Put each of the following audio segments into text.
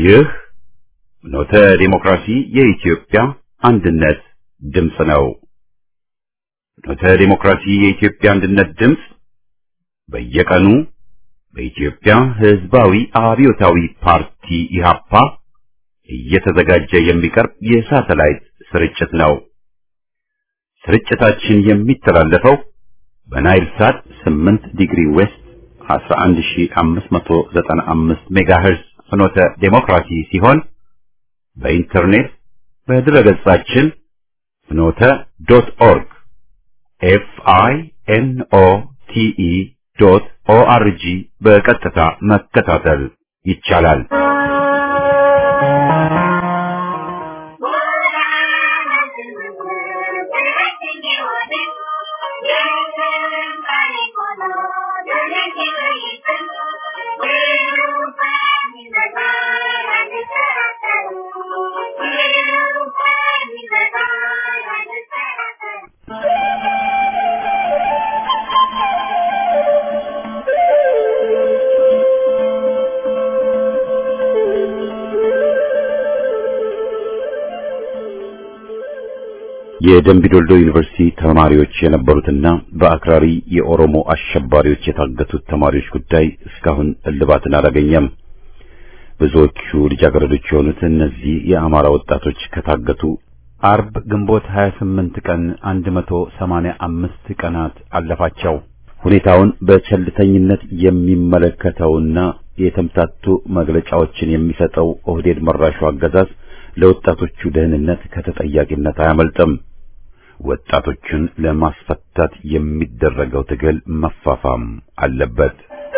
ይህ ኖተ ዲሞክራሲ የኢትዮጵያ አንድነት ድምፅ ነው። ኖተ ዲሞክራሲ የኢትዮጵያ አንድነት ድምፅ በየቀኑ በኢትዮጵያ ሕዝባዊ አብዮታዊ ፓርቲ ኢህአፓ እየተዘጋጀ የሚቀርብ የሳተላይት ስርጭት ነው። ስርጭታችን የሚተላለፈው በናይል ሳት 8 ዲግሪ ዌስት 11595 ሜጋሄርዝ ፍኖተ ዴሞክራሲ ሲሆን በኢንተርኔት በድረገጻችን ፍኖተ ዶት ኦርግ ኤፍ አይ ኤን ኦ ቲ ኢ ዶት ኦ አር ጂ በቀጥታ መከታተል ይቻላል። የደምቢዶልዶ ዩኒቨርሲቲ ተማሪዎች የነበሩትና በአክራሪ የኦሮሞ አሸባሪዎች የታገቱት ተማሪዎች ጉዳይ እስካሁን እልባትን አላገኘም። ብዙዎቹ ልጃገረዶች የሆኑት እነዚህ የአማራ ወጣቶች ከታገቱ አርብ ግንቦት 28 ቀን 185 ቀናት አለፋቸው። ሁኔታውን በቸልተኝነት የሚመለከተውና የተምታቱ መግለጫዎችን የሚሰጠው ኦህዴድ መራሹ አገዛዝ ለወጣቶቹ ደህንነት ከተጠያቂነት አያመልጥም። ወጣቶችን ለማስፈታት የሚደረገው ትግል መፋፋም አለበት።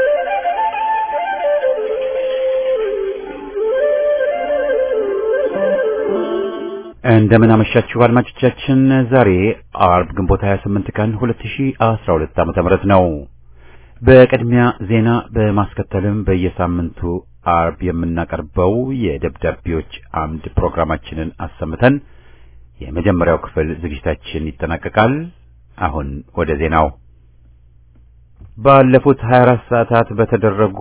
እንደምን አመሻችሁ አድማጮቻችን። ዛሬ አርብ ግንቦት 28 ቀን 2012 ዓመተ ምህረት ነው። በቅድሚያ ዜና በማስከተልም በየሳምንቱ አርብ የምናቀርበው የደብዳቤዎች አምድ ፕሮግራማችንን አሰምተን የመጀመሪያው ክፍል ዝግጅታችን ይጠናቀቃል። አሁን ወደ ዜናው። ባለፉት 24 ሰዓታት በተደረጉ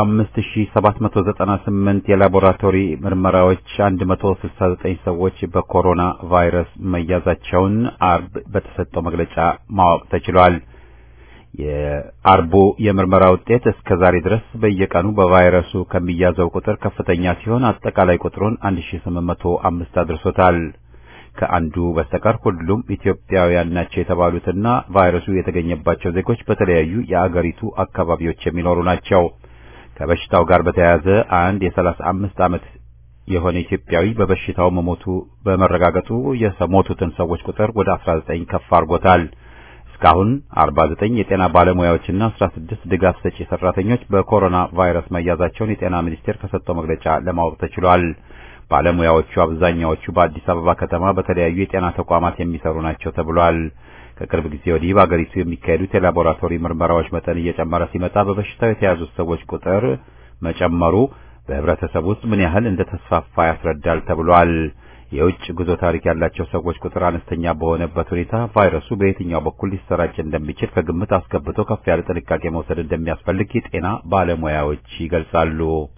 5798 የላቦራቶሪ ምርመራዎች 169 ሰዎች በኮሮና ቫይረስ መያዛቸውን አርብ በተሰጠው መግለጫ ማወቅ ተችሏል። የአርቡ የምርመራ ውጤት እስከ ዛሬ ድረስ በየቀኑ በቫይረሱ ከሚያዘው ቁጥር ከፍተኛ ሲሆን አጠቃላይ ቁጥሩን 1805 አድርሶታል። ከአንዱ በስተቀር ሁሉም ኢትዮጵያውያን ናቸው የተባሉትና ቫይረሱ የተገኘባቸው ዜጎች በተለያዩ የአገሪቱ አካባቢዎች የሚኖሩ ናቸው። ከበሽታው ጋር በተያያዘ አንድ የ35 ዓመት የሆነ ኢትዮጵያዊ በበሽታው መሞቱ በመረጋገጡ የሞቱትን ሰዎች ቁጥር ወደ 19 ከፍ አድርጎታል። እስካሁን 49 የጤና ባለሙያዎችና 16 ድጋፍ ሰጪ ሰራተኞች በኮሮና ቫይረስ መያዛቸውን የጤና ሚኒስቴር ከሰጠው መግለጫ ለማወቅ ተችሏል። ባለሙያዎቹ አብዛኛዎቹ በአዲስ አበባ ከተማ በተለያዩ የጤና ተቋማት የሚሰሩ ናቸው ተብሏል። ከቅርብ ጊዜ ወዲህ በአገሪቱ የሚካሄዱት የላቦራቶሪ ምርመራዎች መጠን እየጨመረ ሲመጣ በበሽታው የተያዙት ሰዎች ቁጥር መጨመሩ በህብረተሰብ ውስጥ ምን ያህል እንደተስፋፋ ያስረዳል ተብሏል። የውጭ ጉዞ ታሪክ ያላቸው ሰዎች ቁጥር አነስተኛ በሆነበት ሁኔታ ቫይረሱ በየትኛው በኩል ሊሰራጭ እንደሚችል ከግምት አስገብቶ ከፍ ያለ ጥንቃቄ መውሰድ እንደሚያስፈልግ የጤና ባለሙያዎች ይገልጻሉ።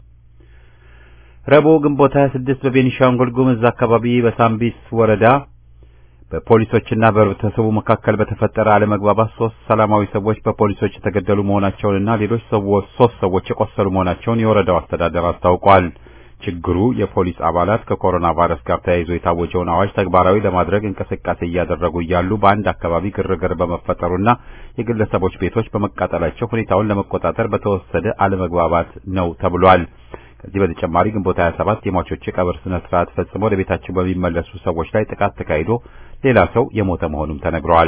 ረቡዕ ግንቦት 26 በቤኒሻንጉል ጉምዝ አካባቢ በሳምቢስ ወረዳ በፖሊሶችና በህብረተሰቡ መካከል በተፈጠረ አለመግባባት ሶስት ሰላማዊ ሰዎች በፖሊሶች የተገደሉ መሆናቸውንና ሌሎች ሰዎች ሶስት ሰዎች የቆሰሉ መሆናቸውን የወረዳው አስተዳደር አስታውቋል። ችግሩ የፖሊስ አባላት ከኮሮና ቫይረስ ጋር ተያይዞ የታወጀውን አዋጅ ተግባራዊ ለማድረግ እንቅስቃሴ እያደረጉ እያሉ በአንድ አካባቢ ግርግር በመፈጠሩና የግለሰቦች ቤቶች በመቃጠላቸው ሁኔታውን ለመቆጣጠር በተወሰደ አለመግባባት ነው ተብሏል። ከዚህ በተጨማሪ ግንቦት 27 የሟቾች የቀብር ስነ ስርዓት ፈጽሞ ወደ ቤታቸው በሚመለሱ ሰዎች ላይ ጥቃት ተካሂዶ ሌላ ሰው የሞተ መሆኑም ተነግሯል።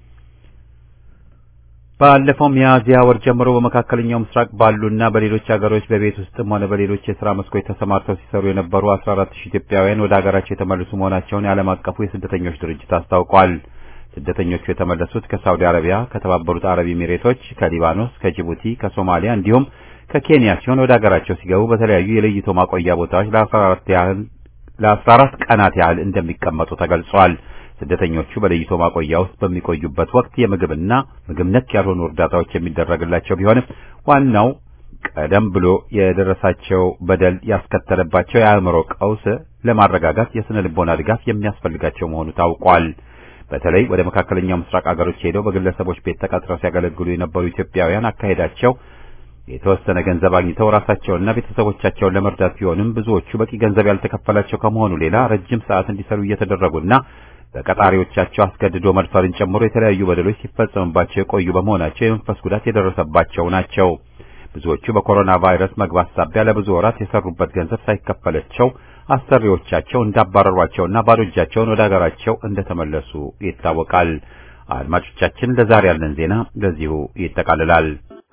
ባለፈው ሚያዝያ ወር ጀምሮ በመካከለኛው ምስራቅ ባሉና በሌሎች ሀገሮች በቤት ውስጥም ሆነ በሌሎች የሥራ መስኮች ተሰማርተው ሲሰሩ የነበሩ 14000 ኢትዮጵያውያን ወደ ሀገራቸው የተመለሱ መሆናቸውን የዓለም አቀፉ የስደተኞች ድርጅት አስታውቋል። ስደተኞቹ የተመለሱት ከሳውዲ አረቢያ፣ ከተባበሩት አረብ ኤሚሬቶች፣ ከሊባኖስ፣ ከጅቡቲ፣ ከሶማሊያ እንዲሁም ከኬንያ ሲሆን ወደ ሀገራቸው ሲገቡ በተለያዩ የለይቶ ማቆያ ቦታዎች ለ14 ያህል ለ14 ቀናት ያህል እንደሚቀመጡ ተገልጿል። ስደተኞቹ በለይቶ ማቆያ ውስጥ በሚቆዩበት ወቅት የምግብና ምግብ ነክ ያልሆኑ እርዳታዎች የሚደረግላቸው ቢሆንም ዋናው ቀደም ብሎ የደረሳቸው በደል ያስከተለባቸው የአእምሮ ቀውስ ለማረጋጋት የስነ ልቦና ድጋፍ የሚያስፈልጋቸው መሆኑ ታውቋል። በተለይ ወደ መካከለኛው ምስራቅ አገሮች ሄደው በግለሰቦች ቤት ተቀጥረው ሲያገለግሉ የነበሩ ኢትዮጵያውያን አካሄዳቸው የተወሰነ ገንዘብ አግኝተው ራሳቸውንና ቤተሰቦቻቸውን ለመርዳት ቢሆንም ብዙዎቹ በቂ ገንዘብ ያልተከፈላቸው ከመሆኑ ሌላ ረጅም ሰዓት እንዲሰሩ እየተደረጉና በቀጣሪዎቻቸው አስገድዶ መድፈርን ጨምሮ የተለያዩ በደሎች ሲፈጸምባቸው የቆዩ በመሆናቸው የመንፈስ ጉዳት የደረሰባቸው ናቸው። ብዙዎቹ በኮሮና ቫይረስ መግባት ሳቢያ ለብዙ ወራት የሰሩበት ገንዘብ ሳይከፈላቸው አሰሪዎቻቸው እንዳባረሯቸውና ባዶ እጃቸውን ወደ ሀገራቸው እንደተመለሱ ይታወቃል። አድማጮቻችን፣ ለዛሬ ያለን ዜና በዚሁ ይጠቃልላል።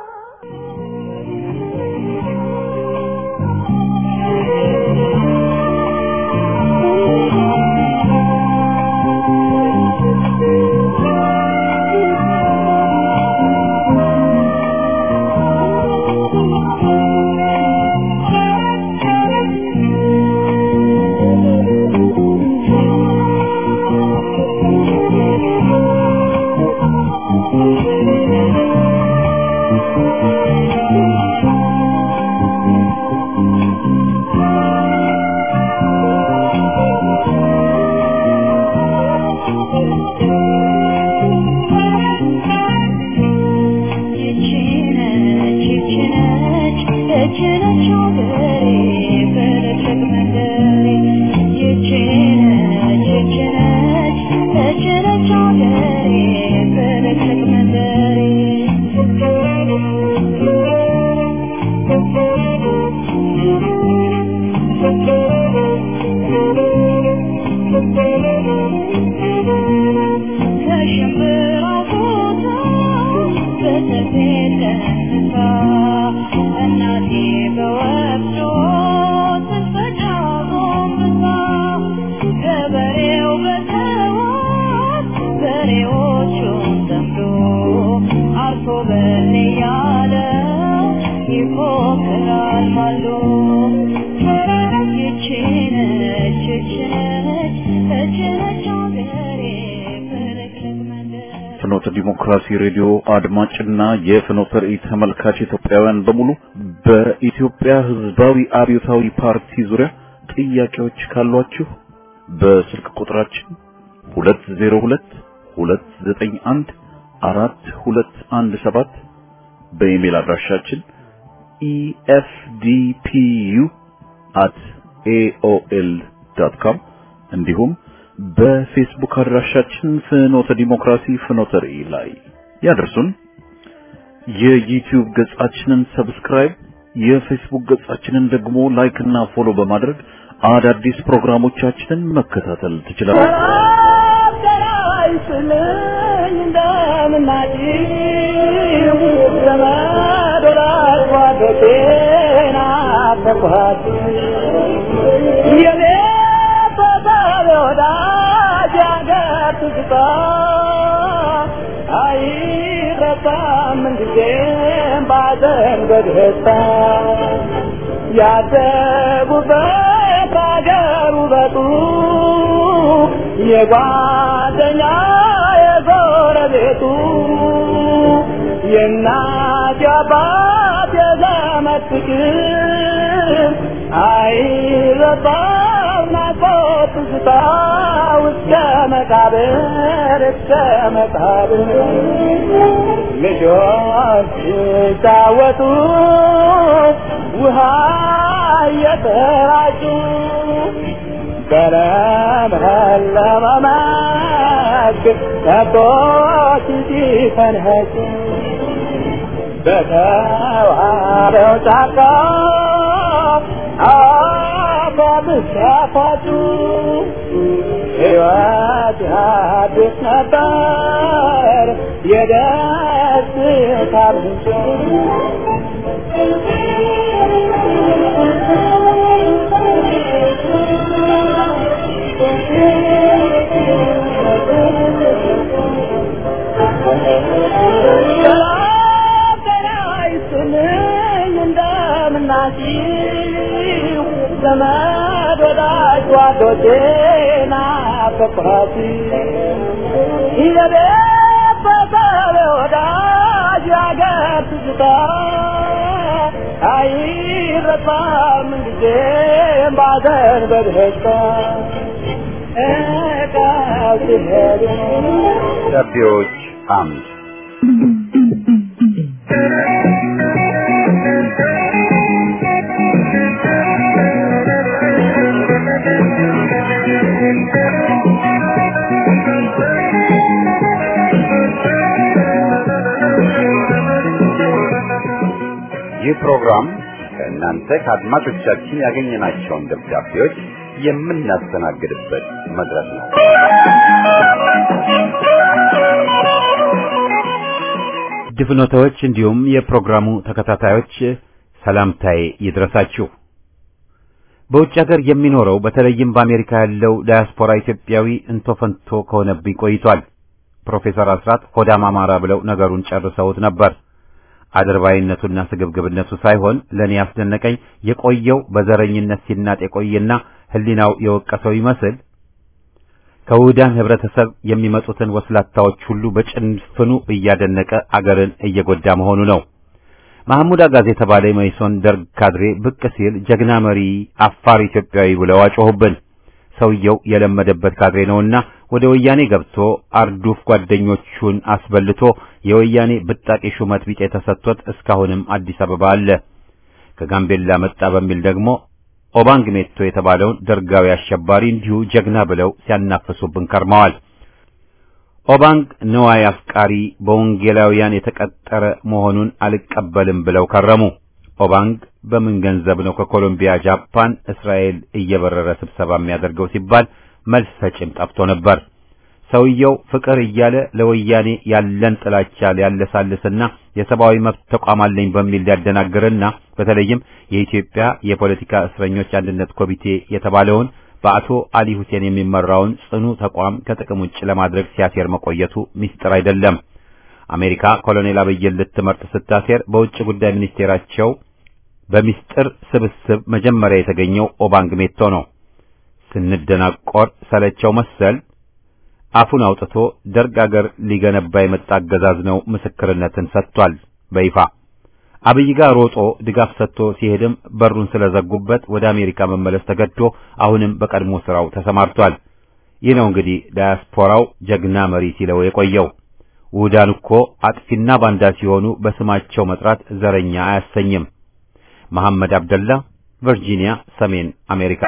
ፍኖተ ዲሞክራሲ ሬዲዮ አድማጭና የፍኖተ ራእይ ተመልካች ኢትዮጵያውያን በሙሉ በኢትዮጵያ ሕዝባዊ አብዮታዊ ፓርቲ ዙሪያ ጥያቄዎች ካሏችሁ በስልክ ቁጥራችን 202 291 4217 በኢሜል አድራሻችን efdpu@aol.com እንዲሁም በፌስቡክ አድራሻችን ፍኖተ ዲሞክራሲ ፍኖተ ራእይ ላይ ያደርሱን። የዩቲዩብ ገጻችንን ሰብስክራይብ፣ የፌስቡክ ገጻችንን ደግሞ ላይክ እና ፎሎ በማድረግ አዳዲስ ፕሮግራሞቻችንን መከታተል ትችላላችሁ። ወዳጅ አገር ትዝታ አይረሳም ምንጊዜም ባዘን በደስታ ያደጉበት አገር ውበቱ የጓደኛ የጎረቤቱ የእናት የአባት የዘመድ ፍቅር አይረሳም ናፍቆት ትዝታ እስከ መቃብር እስከ መቃብር ልጆች ሲጫወቱ ውሃ እየተራጩ በለመለመ መስክ ከብቶች ሲፈንኸጩ በተዋበው ጫካ አባብስ ያፋጩ ሕይወት አዲስ ነበር የደስታ ምንጭ እንደምናችሁ ዘመድ ወዳጅ ጓዶቼ ናፈቅኋት የቤት በሰብ ወዳጅ ያገር ትዝታ አይረሳም ጊዜም ባዘን በደስታ እቃው ሲሄዱ ደብዳቤዎች አምድ ይህ ፕሮግራም ከእናንተ ከአድማጮቻችን ያገኘናቸውን ደብዳቤዎች የምናስተናግድበት መድረክ ነው። ድፍኖታዎች እንዲሁም የፕሮግራሙ ተከታታዮች ሰላምታዬ ይድረሳችሁ። በውጭ ሀገር የሚኖረው በተለይም በአሜሪካ ያለው ዳያስፖራ ኢትዮጵያዊ እንቶ ፈንቶ ከሆነብኝ ቆይቷል። ፕሮፌሰር አስራት ሆዳም አማራ ብለው ነገሩን ጨርሰውት ነበር። አድርባይነቱና ስግብግብነቱ ሳይሆን ለእኔ ያስደነቀኝ የቆየው በዘረኝነት ሲናጥ የቆየና ሕሊናው የወቀሰው ይመስል ከውህዳን ህብረተሰብ የሚመጡትን ወስላታዎች ሁሉ በጭንፍኑ እያደነቀ አገርን እየጎዳ መሆኑ ነው። ማህሙድ አጋዝ የተባለ የመይሶን ደርግ ካድሬ ብቅ ሲል ጀግና መሪ፣ አፋር ኢትዮጵያዊ ብለው አጮሁብን። ሰውየው የለመደበት ካድሬ ነውና ወደ ወያኔ ገብቶ አርዱፍ ጓደኞቹን አስበልቶ የወያኔ ብጣቂ ሹመት ቢጤ ተሰጥቶት እስካሁንም አዲስ አበባ አለ። ከጋምቤላ መጣ በሚል ደግሞ ኦባንግ ሜቶ የተባለውን ደርጋዊ አሸባሪ እንዲሁ ጀግና ብለው ሲያናፍሱብን ከርመዋል። ኦባንግ ነዋይ አፍቃሪ በወንጌላውያን የተቀጠረ መሆኑን አልቀበልም ብለው ከረሙ። ኦባንግ በምን ገንዘብ ነው ከኮሎምቢያ፣ ጃፓን፣ እስራኤል እየበረረ ስብሰባ የሚያደርገው ሲባል መልስ ሰጪም ጠፍቶ ነበር። ሰውየው ፍቅር እያለ ለወያኔ ያለን ጥላቻ ሊያለሳልስና የሰብአዊ መብት ተቋም አለኝ በሚል ሊያደናግርና በተለይም የኢትዮጵያ የፖለቲካ እስረኞች አንድነት ኮሚቴ የተባለውን በአቶ አሊ ሁሴን የሚመራውን ጽኑ ተቋም ከጥቅም ውጭ ለማድረግ ሲያሴር መቆየቱ ሚስጥር አይደለም። አሜሪካ ኮሎኔል አብይን ልትመርጥ ስታሴር በውጭ ጉዳይ ሚኒስቴራቸው በሚስጥር ስብስብ መጀመሪያ የተገኘው ኦባንግ ሜቶ ነው። ስንደናቆር ሰለቸው መሰል አፉን አውጥቶ ደርግ አገር ሊገነባ የመጣ አገዛዝ ነው ምስክርነትን ሰጥቷል በይፋ። አብይ ጋር ሮጦ ድጋፍ ሰጥቶ ሲሄድም በሩን ስለዘጉበት ወደ አሜሪካ መመለስ ተገዶ አሁንም በቀድሞ ስራው ተሰማርቷል። ይህ ነው እንግዲህ ዳያስፖራው ጀግና መሪ ሲለው የቆየው። ውህዳን እኮ አጥፊና ባንዳ ሲሆኑ በስማቸው መጥራት ዘረኛ አያሰኝም። መሐመድ አብደላ ቨርጂኒያ፣ ሰሜን አሜሪካ።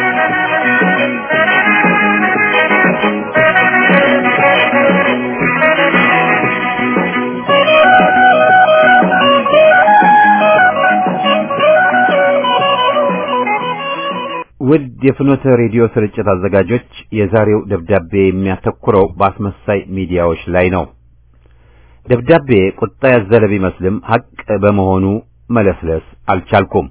ውድ የፍኖተ ሬዲዮ ስርጭት አዘጋጆች፣ የዛሬው ደብዳቤ የሚያተኩረው በአስመሳይ ሚዲያዎች ላይ ነው። ደብዳቤ ቁጣ ያዘለ ቢመስልም ሐቅ በመሆኑ መለስለስ አልቻልኩም።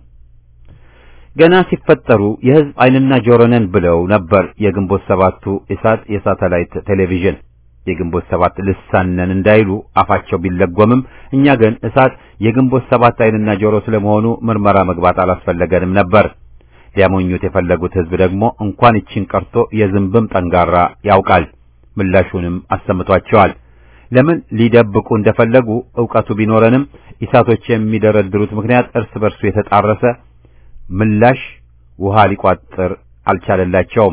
ገና ሲፈጠሩ የሕዝብ ዓይንና ጆሮ ነን ብለው ነበር የግንቦት ሰባቱ ኢሳት የሳተላይት ቴሌቪዥን የግንቦት ሰባት ልሳን ነን እንዳይሉ አፋቸው ቢለጎምም እኛ ግን እሳት የግንቦት ሰባት ዓይንና ጆሮ ስለመሆኑ ምርመራ መግባት አላስፈለገንም ነበር። ሊያሞኙት የፈለጉት ሕዝብ ደግሞ እንኳን ይችን ቀርቶ የዝንብም ጠንጋራ ያውቃል። ምላሹንም አሰምቷቸዋል። ለምን ሊደብቁ እንደፈለጉ ዕውቀቱ ቢኖረንም ኢሳቶች የሚደረድሩት ምክንያት እርስ በርሱ የተጣረሰ ምላሽ ውሃ ሊቋጥር አልቻለላቸውም።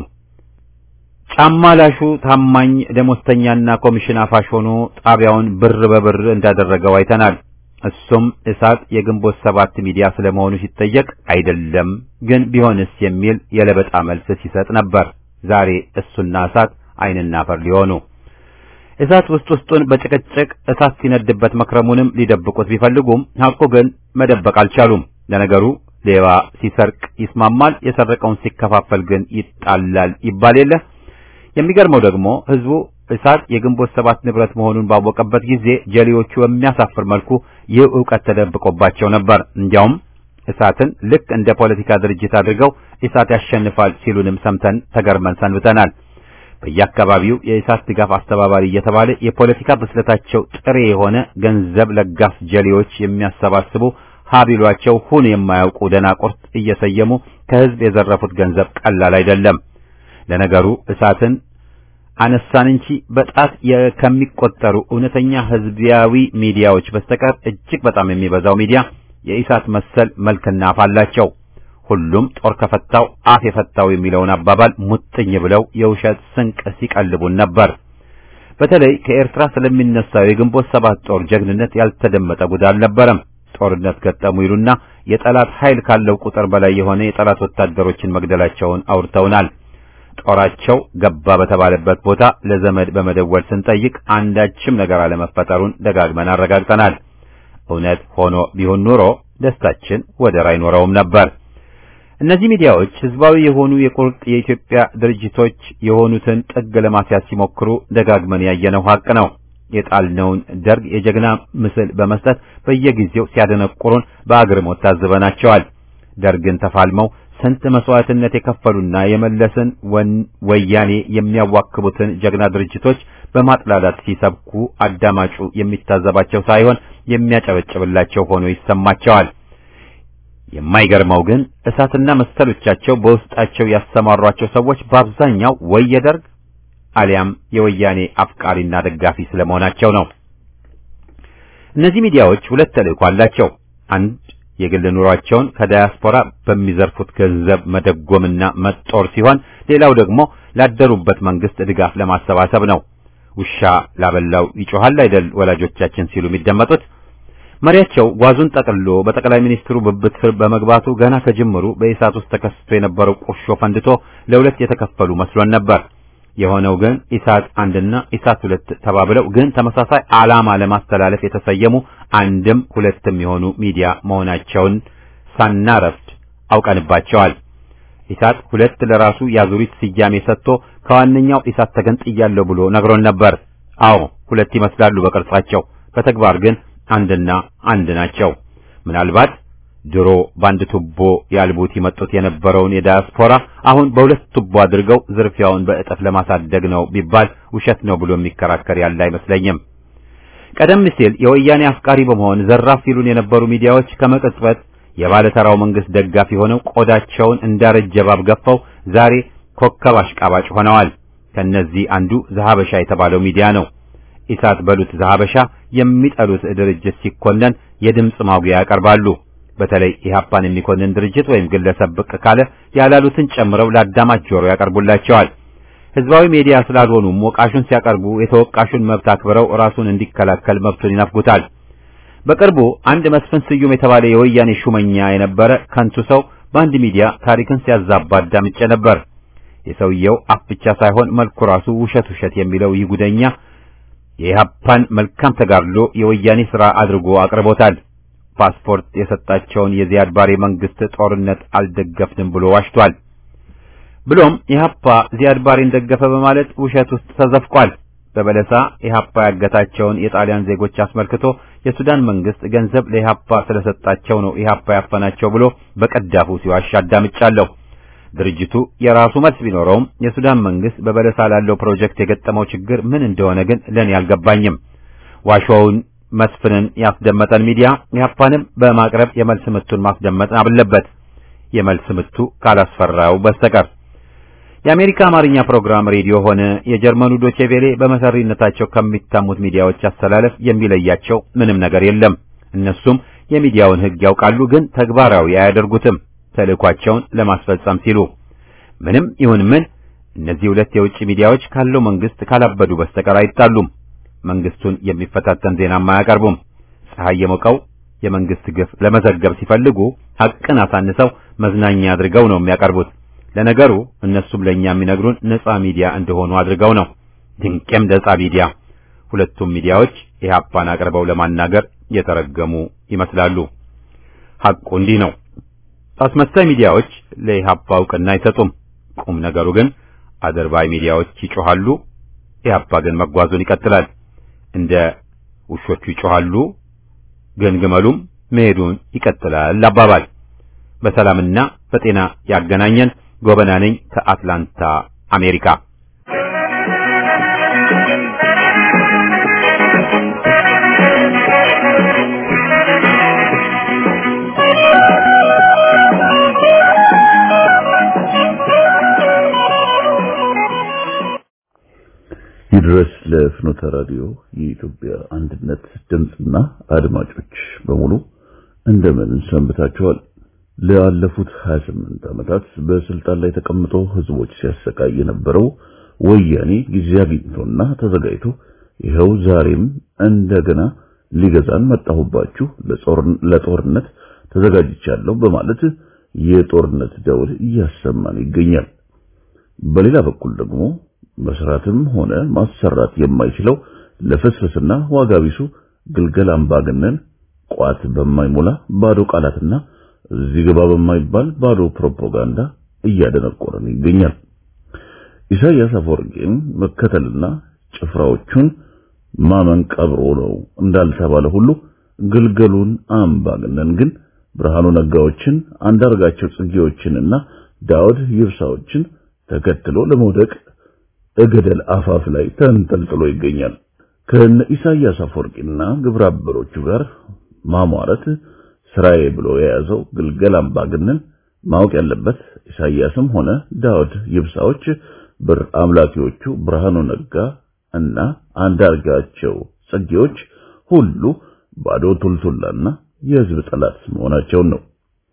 ጫማ ላሹ ታማኝ ደሞዝተኛና ኮሚሽን አፋሽ ሆኖ ጣቢያውን ብር በብር እንዳደረገው አይተናል። እሱም እሳት የግንቦት ሰባት ሚዲያ ስለመሆኑ ሲጠየቅ አይደለም ግን ቢሆንስ የሚል የለበጣ መልስ ሲሰጥ ነበር። ዛሬ እሱና እሳት ዓይንና አፈር ሊሆኑ እሳት ውስጥ ውስጡን በጭቅጭቅ እሳት ሲነድበት መክረሙንም ሊደብቁት ቢፈልጉም ሐቁ ግን መደበቅ አልቻሉም። ለነገሩ ሌባ ሲሰርቅ ይስማማል፣ የሰረቀውን ሲከፋፈል ግን ይጣላል ይባል የለ። የሚገርመው ደግሞ ህዝቡ እሳት የግንቦት ሰባት ንብረት መሆኑን ባወቀበት ጊዜ ጀሌዎቹ በሚያሳፍር መልኩ ይህ ዕውቀት ተደብቆባቸው ነበር። እንዲያውም እሳትን ልክ እንደ ፖለቲካ ድርጅት አድርገው እሳት ያሸንፋል ሲሉንም ሰምተን ተገርመን ሰንብተናል። በየአካባቢው የእሳት ድጋፍ አስተባባሪ እየተባለ የፖለቲካ ብስለታቸው ጥሬ የሆነ ገንዘብ ለጋስ ጀሌዎች የሚያሰባስቡ ሀቢሏቸው ሁን የማያውቁ ደናቁርት እየሰየሙ ከህዝብ የዘረፉት ገንዘብ ቀላል አይደለም። ለነገሩ እሳትን አነሳን እንጂ በጣት ከሚቆጠሩ እውነተኛ ህዝባዊ ሚዲያዎች በስተቀር እጅግ በጣም የሚበዛው ሚዲያ የኢሳት መሰል መልክና አፍ አላቸው። ሁሉም ጦር ከፈታው አፍ የፈታው የሚለውን አባባል ሙጥኝ ብለው የውሸት ስንቅ ሲቀልቡን ነበር። በተለይ ከኤርትራ ስለሚነሳው የግንቦት ሰባት ጦር ጀግንነት ያልተደመጠ ጉድ አልነበረም። ጦርነት ገጠሙ ይሉና የጠላት ኃይል ካለው ቁጥር በላይ የሆነ የጠላት ወታደሮችን መግደላቸውን አውርተውናል። ጦራቸው ገባ በተባለበት ቦታ ለዘመድ በመደወል ስንጠይቅ አንዳችም ነገር አለመፈጠሩን ደጋግመን አረጋግጠናል። እውነት ሆኖ ቢሆን ኑሮ ደስታችን ወደር አይኖረውም ነበር። እነዚህ ሚዲያዎች ህዝባዊ የሆኑ የቁርጥ የኢትዮጵያ ድርጅቶች የሆኑትን ጥግ ለማስያዝ ሲሞክሩ ደጋግመን ያየነው ሀቅ ነው። የጣልነውን ደርግ የጀግና ምስል በመስጠት በየጊዜው ሲያደነቁሩን በአግርሞት ታዝበናቸዋል። ደርግን ተፋልመው ስንት መስዋዕትነት የከፈሉና የመለስን ወያኔ የሚያዋክቡትን ጀግና ድርጅቶች በማጥላላት ሲሰብኩ አዳማጩ የሚታዘባቸው ሳይሆን የሚያጨበጭብላቸው ሆኖ ይሰማቸዋል። የማይገርመው ግን እሳትና መሰሎቻቸው በውስጣቸው ያሰማሯቸው ሰዎች በአብዛኛው ወይ የደርግ አሊያም የወያኔ አፍቃሪና ደጋፊ ስለመሆናቸው ነው። እነዚህ ሚዲያዎች ሁለት ተልእኮ አላቸው። አንድ የግል ኑሯቸውን ከዳያስፖራ በሚዘርፉት ገንዘብ መደጎምና መጦር ሲሆን፣ ሌላው ደግሞ ላደሩበት መንግስት ድጋፍ ለማሰባሰብ ነው። ውሻ ላበላው ይጮሃል አይደል ወላጆቻችን ሲሉ የሚደመጡት። መሪያቸው ጓዙን ጠቅልሎ በጠቅላይ ሚኒስትሩ ብብት ስር በመግባቱ ገና ከጅምሩ በኢሳት ውስጥ ተከስቶ የነበረው ቁርሾ ፈንድቶ ለሁለት የተከፈሉ መስሎን ነበር። የሆነው ግን ኢሳት አንድና ኢሳት ሁለት ተባብለው ግን ተመሳሳይ ዓላማ ለማስተላለፍ የተሰየሙ አንድም ሁለትም የሆኑ ሚዲያ መሆናቸውን ሳናረፍድ አውቀንባቸዋል። ኢሳት ሁለት ለራሱ ያዙሪት ስያሜ ሰጥቶ ከዋነኛው ኢሳት ተገንጥያለሁ ብሎ ነግሮን ነበር። አዎ ሁለት ይመስላሉ በቅርጻቸው፣ በተግባር ግን አንድና አንድ ናቸው። ምናልባት ድሮ በአንድ ቱቦ ያልቡት ይመጡት የነበረውን የዳያስፖራ አሁን በሁለት ቱቦ አድርገው ዝርፊያውን በእጥፍ ለማሳደግ ነው ቢባል ውሸት ነው ብሎ የሚከራከር ያለ አይመስለኝም። ቀደም ሲል የወያኔ አፍቃሪ በመሆን ዘራፍ ሲሉን የነበሩ ሚዲያዎች ከመቅጽበት የባለተራው መንግስት ደጋፊ ሆነው ቆዳቸውን እንዳረጀ እባብ ገፈው ዛሬ ኮከብ አሽቃባጭ ሆነዋል። ከነዚህ አንዱ ዘሀበሻ የተባለው ሚዲያ ነው። ኢሳት በሉት ዘሀበሻ የሚጠሉት ድርጅት ሲኮነን የድምፅ ማጉያ ያቀርባሉ። በተለይ ኢህአፓን የሚኮንን ድርጅት ወይም ግለሰብ ብቅ ካለ ያላሉትን ጨምረው ለአዳማጭ ጆሮ ያቀርቡላቸዋል። ህዝባዊ ሚዲያ ስላልሆኑም ወቃሹን ሲያቀርቡ የተወቃሹን መብት አክብረው ራሱን እንዲከላከል መብቱን ይነፍጉታል። በቅርቡ አንድ መስፍን ስዩም የተባለ የወያኔ ሹመኛ የነበረ ከንቱ ሰው በአንድ ሚዲያ ታሪክን ሲያዛባ አዳምጬ ነበር። የሰውየው አፍ ብቻ ሳይሆን መልኩ ራሱ ውሸት ውሸት የሚለው ይህ ጉደኛ የኢህአፓን መልካም ተጋድሎ የወያኔ ሥራ አድርጎ አቅርቦታል። ፓስፖርት የሰጣቸውን የዚያድ ባሬ መንግስት ጦርነት አልደገፍንም ብሎ ዋሽቷል። ብሎም ኢህአፓ ዚያድ ባሬን ደገፈ በማለት ውሸት ውስጥ ተዘፍቋል። በበለሳ ኢህአፓ ያገታቸውን የጣሊያን ዜጎች አስመልክቶ የሱዳን መንግስት ገንዘብ ለኢህአፓ ስለሰጣቸው ነው ኢህአፓ ያፈናቸው ብሎ በቀዳፉ ሲዋሽ አዳምጫለሁ። ድርጅቱ የራሱ መልስ ቢኖረውም የሱዳን መንግስት በበለሳ ላለው ፕሮጀክት የገጠመው ችግር ምን እንደሆነ ግን ለኔ አልገባኝም። ዋሾውን መስፍንን ያስደመጠን ሚዲያ ኢህአፓንም በማቅረብ የመልስ ምቱን ማስደመጥ አለበት፣ የመልስ ምቱ ካላስፈራው በስተቀር። የአሜሪካ አማርኛ ፕሮግራም ሬዲዮ ሆነ የጀርመኑ ዶቼ ቬሌ በመሰሪነታቸው ከሚታሙት ሚዲያዎች አስተላለፍ የሚለያቸው ምንም ነገር የለም። እነሱም የሚዲያውን ሕግ ያውቃሉ፣ ግን ተግባራዊ አያደርጉትም ተልእኳቸውን ለማስፈጸም ሲሉ። ምንም ይሁን ምን እነዚህ ሁለት የውጭ ሚዲያዎች ካለው መንግስት ካላበዱ በስተቀር አይጣሉም። መንግስቱን የሚፈታተን ዜናም አያቀርቡም። ፀሐይ የሞቀው የመንግስት ግፍ ለመዘገብ ሲፈልጉ ሐቅን አሳንሰው መዝናኛ አድርገው ነው የሚያቀርቡት። ለነገሩ እነሱም ለኛ የሚነግሩን ነፃ ሚዲያ እንደሆኑ አድርገው ነው። ድንቄም ነፃ ሚዲያ። ሁለቱም ሚዲያዎች ኢህአፓን አቅርበው ለማናገር የተረገሙ ይመስላሉ። ሐቁ እንዲህ ነው። አስመሳይ ሚዲያዎች ለኢህአፓ እውቅና አይሰጡም። ቁም ነገሩ ግን አደርባይ ሚዲያዎች ይጮሃሉ፣ ኢህአፓ ግን መጓዙን ይቀጥላል። እንደ ውሾቹ ይጮሃሉ፣ ግን ግመሉም መሄዱን ይቀጥላል አባባል። በሰላምና በጤና ያገናኘን። ጎበና ነኝ ከአትላንታ አሜሪካ። ይድረስ ለፍኖተ ራዲዮ የኢትዮጵያ አንድነት ድምፅና አድማጮች በሙሉ እንደምን ሰንብታችኋል? ለአለፉት 28 ዓመታት በስልጣን ላይ ተቀምጦ ህዝቦች ሲያሰቃይ የነበረው ወያኔ ጊዜ አግኝቶና ተዘጋጅቶ ይኸው ዛሬም እንደገና ሊገዛን መጣሁባችሁ ለጦርነት ተዘጋጅቻለሁ በማለት የጦርነት ደውል እያሰማን ይገኛል። በሌላ በኩል ደግሞ መስራትም ሆነ ማሰራት የማይችለው ለፍስፍስና ዋጋ ቢሱ ግልገል አምባገነን ቋት በማይሞላ ባዶ ቃላትና እዚህ ገባ በማይባል ባዶ ፕሮፓጋንዳ እያደነቆረን ይገኛል። ኢሳያስ አፈወርቂን መከተልና ጭፍራዎቹን ማመን ቀብሮ ነው እንዳልተባለ ሁሉ ግልገሉን አምባገነን ግን ብርሃኑ ነጋዎችን፣ አንዳርጋቸው ጽጌዎችንና ዳውድ ይብሳዎችን ተከትሎ ለመውደቅ እገደል አፋፍ ላይ ተንጠልጥሎ ይገኛል። ከነ ኢሳያስ አፈወርቂና ግብረ አበሮቹ ጋር ማሟረት ስራዬ ብሎ የያዘው ግልገል አምባገነን ማወቅ ያለበት ኢሳያስም ሆነ ዳውድ ይብሳዎች ብር አምላኪዎቹ ብርሃኑ ነጋ እና አንዳርጋቸው ጽጌዎች ሁሉ ባዶ ቱልቱላና የህዝብ ጠላት መሆናቸውን ነው።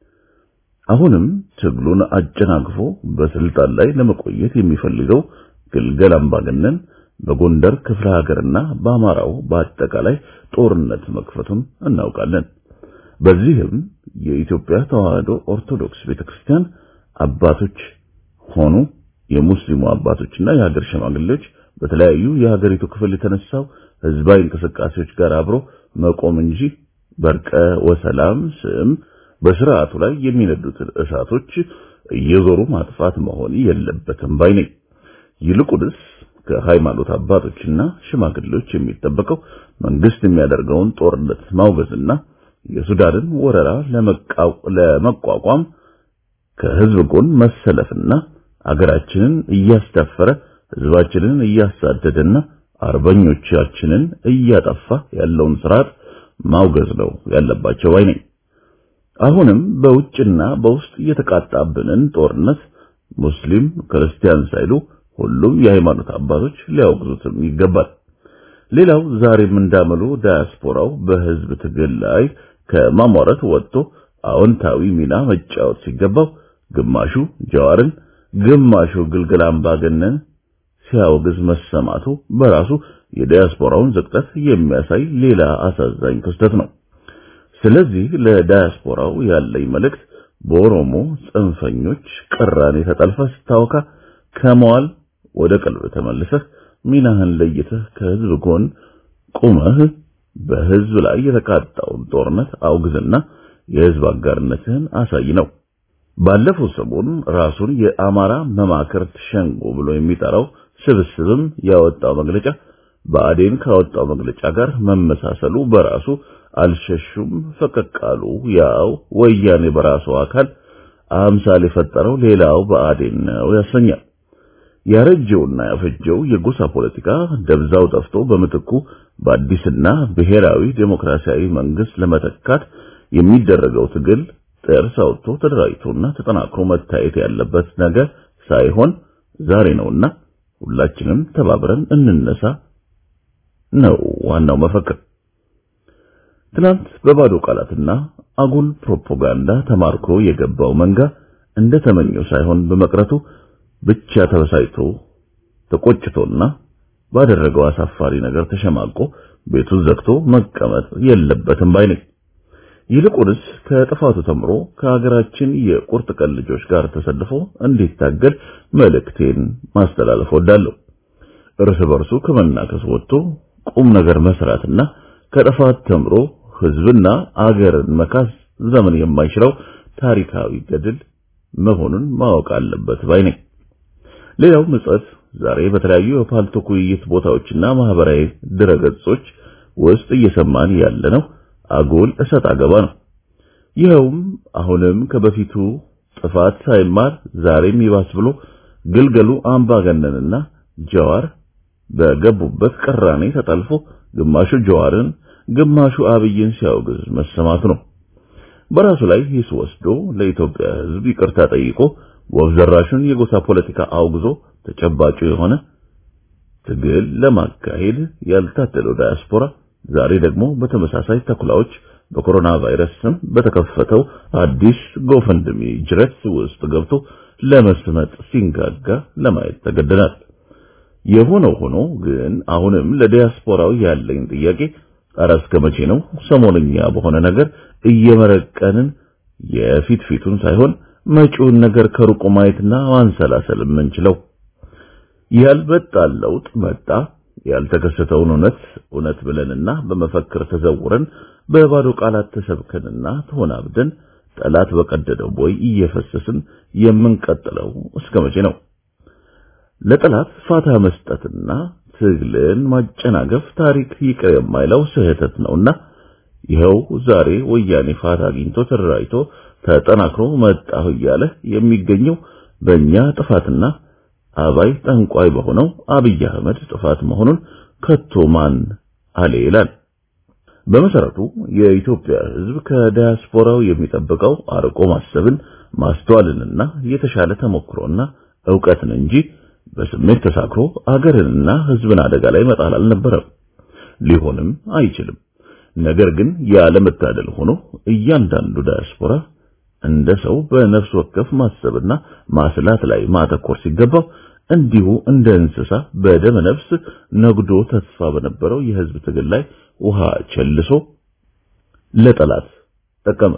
አሁንም ትግሉን አጨናግፎ በስልጣን ላይ ለመቆየት የሚፈልገው ግልገል አምባገነን በጎንደር ክፍለ ሀገርና በአማራው በአጠቃላይ ጦርነት መክፈቱን እናውቃለን። በዚህም የኢትዮጵያ ተዋህዶ ኦርቶዶክስ ቤተክርስቲያን አባቶች ሆኑ የሙስሊሙ አባቶችና የሀገር ሽማግሌዎች በተለያዩ የሀገሪቱ ክፍል የተነሳው ህዝባዊ እንቅስቃሴዎች ጋር አብሮ መቆም እንጂ በርቀ ወሰላም ስም በስርዓቱ ላይ የሚነዱትን እሳቶች እየዞሩ ማጥፋት መሆን የለበትም ባይ ነኝ። ይልቁንስ ከሃይማኖት አባቶችና ሽማግሌዎች የሚጠበቀው መንግስት የሚያደርገውን ጦርነት ማውገዝና የሱዳንን ወረራ ለመቋቋም ከህዝብ ጎን መሰለፍና አገራችንን እያስደፈረ ህዝባችንን እያሳደደና አርበኞቻችንን እያጠፋ ያለውን ስርዓት ማውገዝ ነው ያለባቸው ባይ ነኝ። አሁንም በውጭና በውስጥ እየተቃጣብንን ጦርነት ሙስሊም ክርስቲያን ሳይሉ ሁሉም የሃይማኖት አባቶች ሊያወግዙትም ይገባል። ሌላው ዛሬም እንዳመሉ ዳያስፖራው በህዝብ ትግል ላይ ከማሟረት ወጥቶ አዎንታዊ ሚና መጫወት ሲገባው ግማሹ ጀዋርን፣ ግማሹ ግልገል አምባገነን ሲያወግዝ መሰማቱ በራሱ የዳያስፖራውን ዝቅጠት የሚያሳይ ሌላ አሳዛኝ ክስተት ነው። ስለዚህ ለዳያስፖራው ያለኝ መልእክት በኦሮሞ ጽንፈኞች ቅራኔ ተጠልፈ ስታወካ ከመዋል ወደ ቀልብ ተመልሰህ ሚናህን ለይተህ ከህዝብ ጎን ቁመህ በህዝብ ላይ የተቃጣውን ጦርነት አውግዝና የህዝብ አጋርነትህን አሳይ ነው። ባለፈው ሰሞን ራሱን የአማራ መማክርት ሸንጎ ብሎ የሚጠራው ስብስብም ያወጣው መግለጫ ብአዴን ካወጣው መግለጫ ጋር መመሳሰሉ በራሱ አልሸሹም ፈቀቅ አሉ። ያው ወያኔ በራሱ አካል አምሳል የፈጠረው ሌላው ብአዴን ነው ያሰኛል። ያረጀውና ያፈጀው የጎሳ ፖለቲካ ደብዛው ጠፍቶ በምትኩ በአዲስና ብሔራዊ ዴሞክራሲያዊ መንግስት ለመተካት የሚደረገው ትግል ጥርስ አውጥቶ ተደራጅቶና ተጠናክሮ መታየት ያለበት ነገር ሳይሆን ዛሬ ነውና ሁላችንም ተባብረን እንነሳ ነው ዋናው መፈክር። ትናንት በባዶ ቃላትና አጉል ፕሮፓጋንዳ ተማርኮ የገባው መንጋ እንደተመኘው ሳይሆን በመቅረቱ ብቻ ተበሳጭቶ ተቆጭቶና ባደረገው አሳፋሪ ነገር ተሸማቆ ቤቱን ዘግቶ መቀመጥ የለበትም ባይ ነኝ። ይልቁንስ ከጥፋቱ ተምሮ ከሀገራችን የቁርጥ ቀን ልጆች ጋር ተሰልፎ እንዲታገል መልእክቴን ማስተላለፍ ወዳለሁ። እርስ በርሱ ከመናከስ ወጥቶ ቁም ነገር መስራትና ከጥፋት ተምሮ ህዝብና አገርን መካስ ዘመን የማይሽረው ታሪካዊ ገድል መሆኑን ማወቅ አለበት ባይ ነኝ። ሌላው ምጸት ዛሬ በተለያዩ የፓልቶክ ውይይት ቦታዎችና ማህበራዊ ድረገጾች ውስጥ እየሰማን ያለነው አጎል እሰጥ አገባ ነው። ይኸውም አሁንም ከበፊቱ ጥፋት ሳይማር ዛሬም ይባስ ብሎ ግልገሉ አምባገነንና ጀዋር በገቡበት ቅራኔ ተጠልፎ ግማሹ ጀዋርን ግማሹ አብይን ሲያወግዝ መሰማቱ ነው። በራሱ ላይ ሂስ ወስዶ ለኢትዮጵያ ሕዝብ ይቅርታ ጠይቆ ወፍ ዘራሹን የጎሳ ፖለቲካ አውግዞ ተጨባጩ የሆነ ትግል ለማካሄድ ያልታደለው ዳያስፖራ ዛሬ ደግሞ በተመሳሳይ ተኩላዎች በኮሮና ቫይረስ ስም በተከፈተው አዲስ ጎፈንድሚ ጅረት ውስጥ ገብቶ ለመስመጥ ሲንጋጋ ለማየት ተገደናል። የሆነው ሆኖ ግን አሁንም ለዲያስፖራው ያለኝ ጥያቄ ኧረ እስከ መቼ ነው ሰሞንኛ በሆነ ነገር እየመረቀንን የፊት ፊቱን ሳይሆን መጪውን ነገር ከሩቁ ማየትና ማንሰላሰል የምንችለው? ያልበጣ ለውጥ መጣ ያልተከሰተውን እውነት እውነት ብለንና በመፈክር ተዘውረን በባዶ ቃላት ተሰብከንና ተሆናብደን ጠላት በቀደደው ቦይ እየፈሰስን የምንቀጥለው እስከ መቼ ነው? ለጠላት ፋታ መስጠትና ትግልን ማጨናገፍ ታሪክ ይቅር የማይለው ስህተት ነውና ይኸው ዛሬ ወያኔ ፋታ አግኝቶ ተደራጅቶ ተጠናክሮ መጣሁ እያለ የሚገኘው በእኛ ጥፋትና አባይ ጠንቋይ በሆነው አብይ አህመድ ጥፋት መሆኑን ከቶ ማን አለ ይላል። በመሰረቱ የኢትዮጵያ ሕዝብ ከዲያስፖራው የሚጠብቀው አርቆ ማሰብን ማስተዋልንና የተሻለ ተሞክሮና ዕውቀትን እንጂ በስሜት ተሳክሮ አገርንና ሕዝብን አደጋ ላይ መጣል አልነበረም፣ ሊሆንም አይችልም። ነገር ግን ያለመታደል ሆኖ እያንዳንዱ ዲያስፖራ እንደ ሰው በነፍስ ወከፍ ማሰብና ማስላት ላይ ማተኮር ሲገባው እንዲሁ እንደ እንስሳ በደመ ነፍስ ነግዶ ተስፋ በነበረው የህዝብ ትግል ላይ ውሃ ቸልሶ ለጠላት ጠቀመ።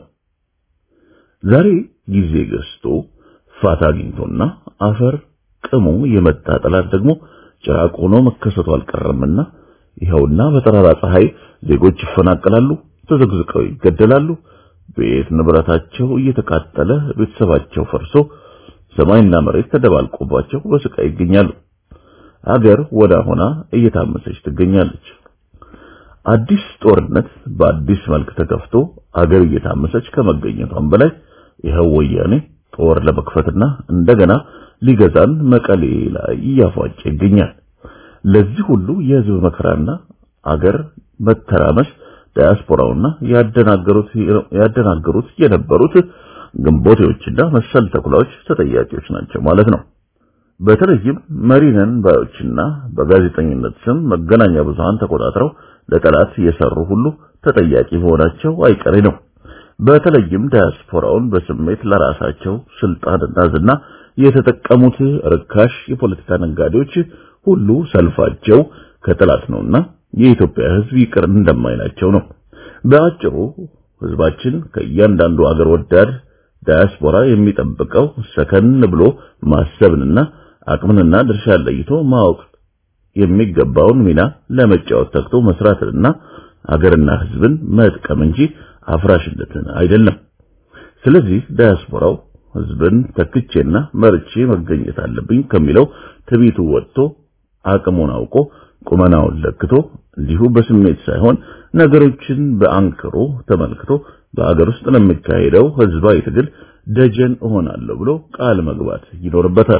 ዛሬ ጊዜ ገዝቶ ፋታ አግኝቶና አፈር ቅሞ የመጣ ጠላት ደግሞ ጭራቅ ሆኖ መከሰቱ አልቀረምና ይኸውና በጠራራ ፀሐይ ዜጎች ይፈናቀላሉ፣ ተዘግዝቀው ይገደላሉ፣ ቤት ንብረታቸው እየተቃጠለ ቤተሰባቸው ፈርሶ ሰማይና መሬት ተደባልቆባቸው በስቃይ ይገኛሉ። አገር ወዳ ሆና እየታመሰች ትገኛለች። አዲስ ጦርነት በአዲስ መልክ ተከፍቶ አገር እየታመሰች ከመገኘቷም በላይ ይኸው ወያኔ ጦር ለመክፈትና እንደገና ሊገዛን መቀሌ ላይ እያፏጨ ይገኛል። ለዚህ ሁሉ የህዝብ መከራና አገር መተራመስ ዲያስፖራውና ያደናገሩት ያደናገሩት የነበሩት ግንቦቴዎችና መሰል ተኩላዎች ተጠያቂዎች ናቸው ማለት ነው። በተለይም መሪነን ባዮችና በጋዜጠኝነት ስም መገናኛ ብዙሃን ተቆጣጥረው ለጠላት የሰሩ ሁሉ ተጠያቂ መሆናቸው አይቀሬ ነው። በተለይም ዲያስፖራውን በስሜት ለራሳቸው ስልጣንና ዝና የተጠቀሙት ርካሽ የፖለቲካ ነጋዴዎች ሁሉ ሰልፋቸው ከጠላት ነውና የኢትዮጵያ ሕዝብ ይቅር እንደማይላቸው ነው። በአጭሩ ሕዝባችን ከእያንዳንዱ አገር ወዳድ ዳያስፖራ የሚጠብቀው ሰከን ብሎ ማሰብንና አቅምንና ድርሻ ለይቶ ማወቅ የሚገባውን ሚና ለመጫወት ተግቶ መስራትንና አገርና ሕዝብን መጥቀም እንጂ አፍራሽነትን አይደለም። ስለዚህ ዳያስፖራው ሕዝብን ተክቼና መርቼ መገኘት አለብኝ ከሚለው ትቢቱ ወጥቶ አቅሙን አውቆ ቁመናውን ለክቶ እንዲሁ በስሜት ሳይሆን ነገሮችን በአንክሮ ተመልክቶ በአገር ውስጥ ለሚካሄደው ህዝባዊ ትግል ደጀን እሆናለሁ ብሎ ቃል መግባት ይኖርበታል።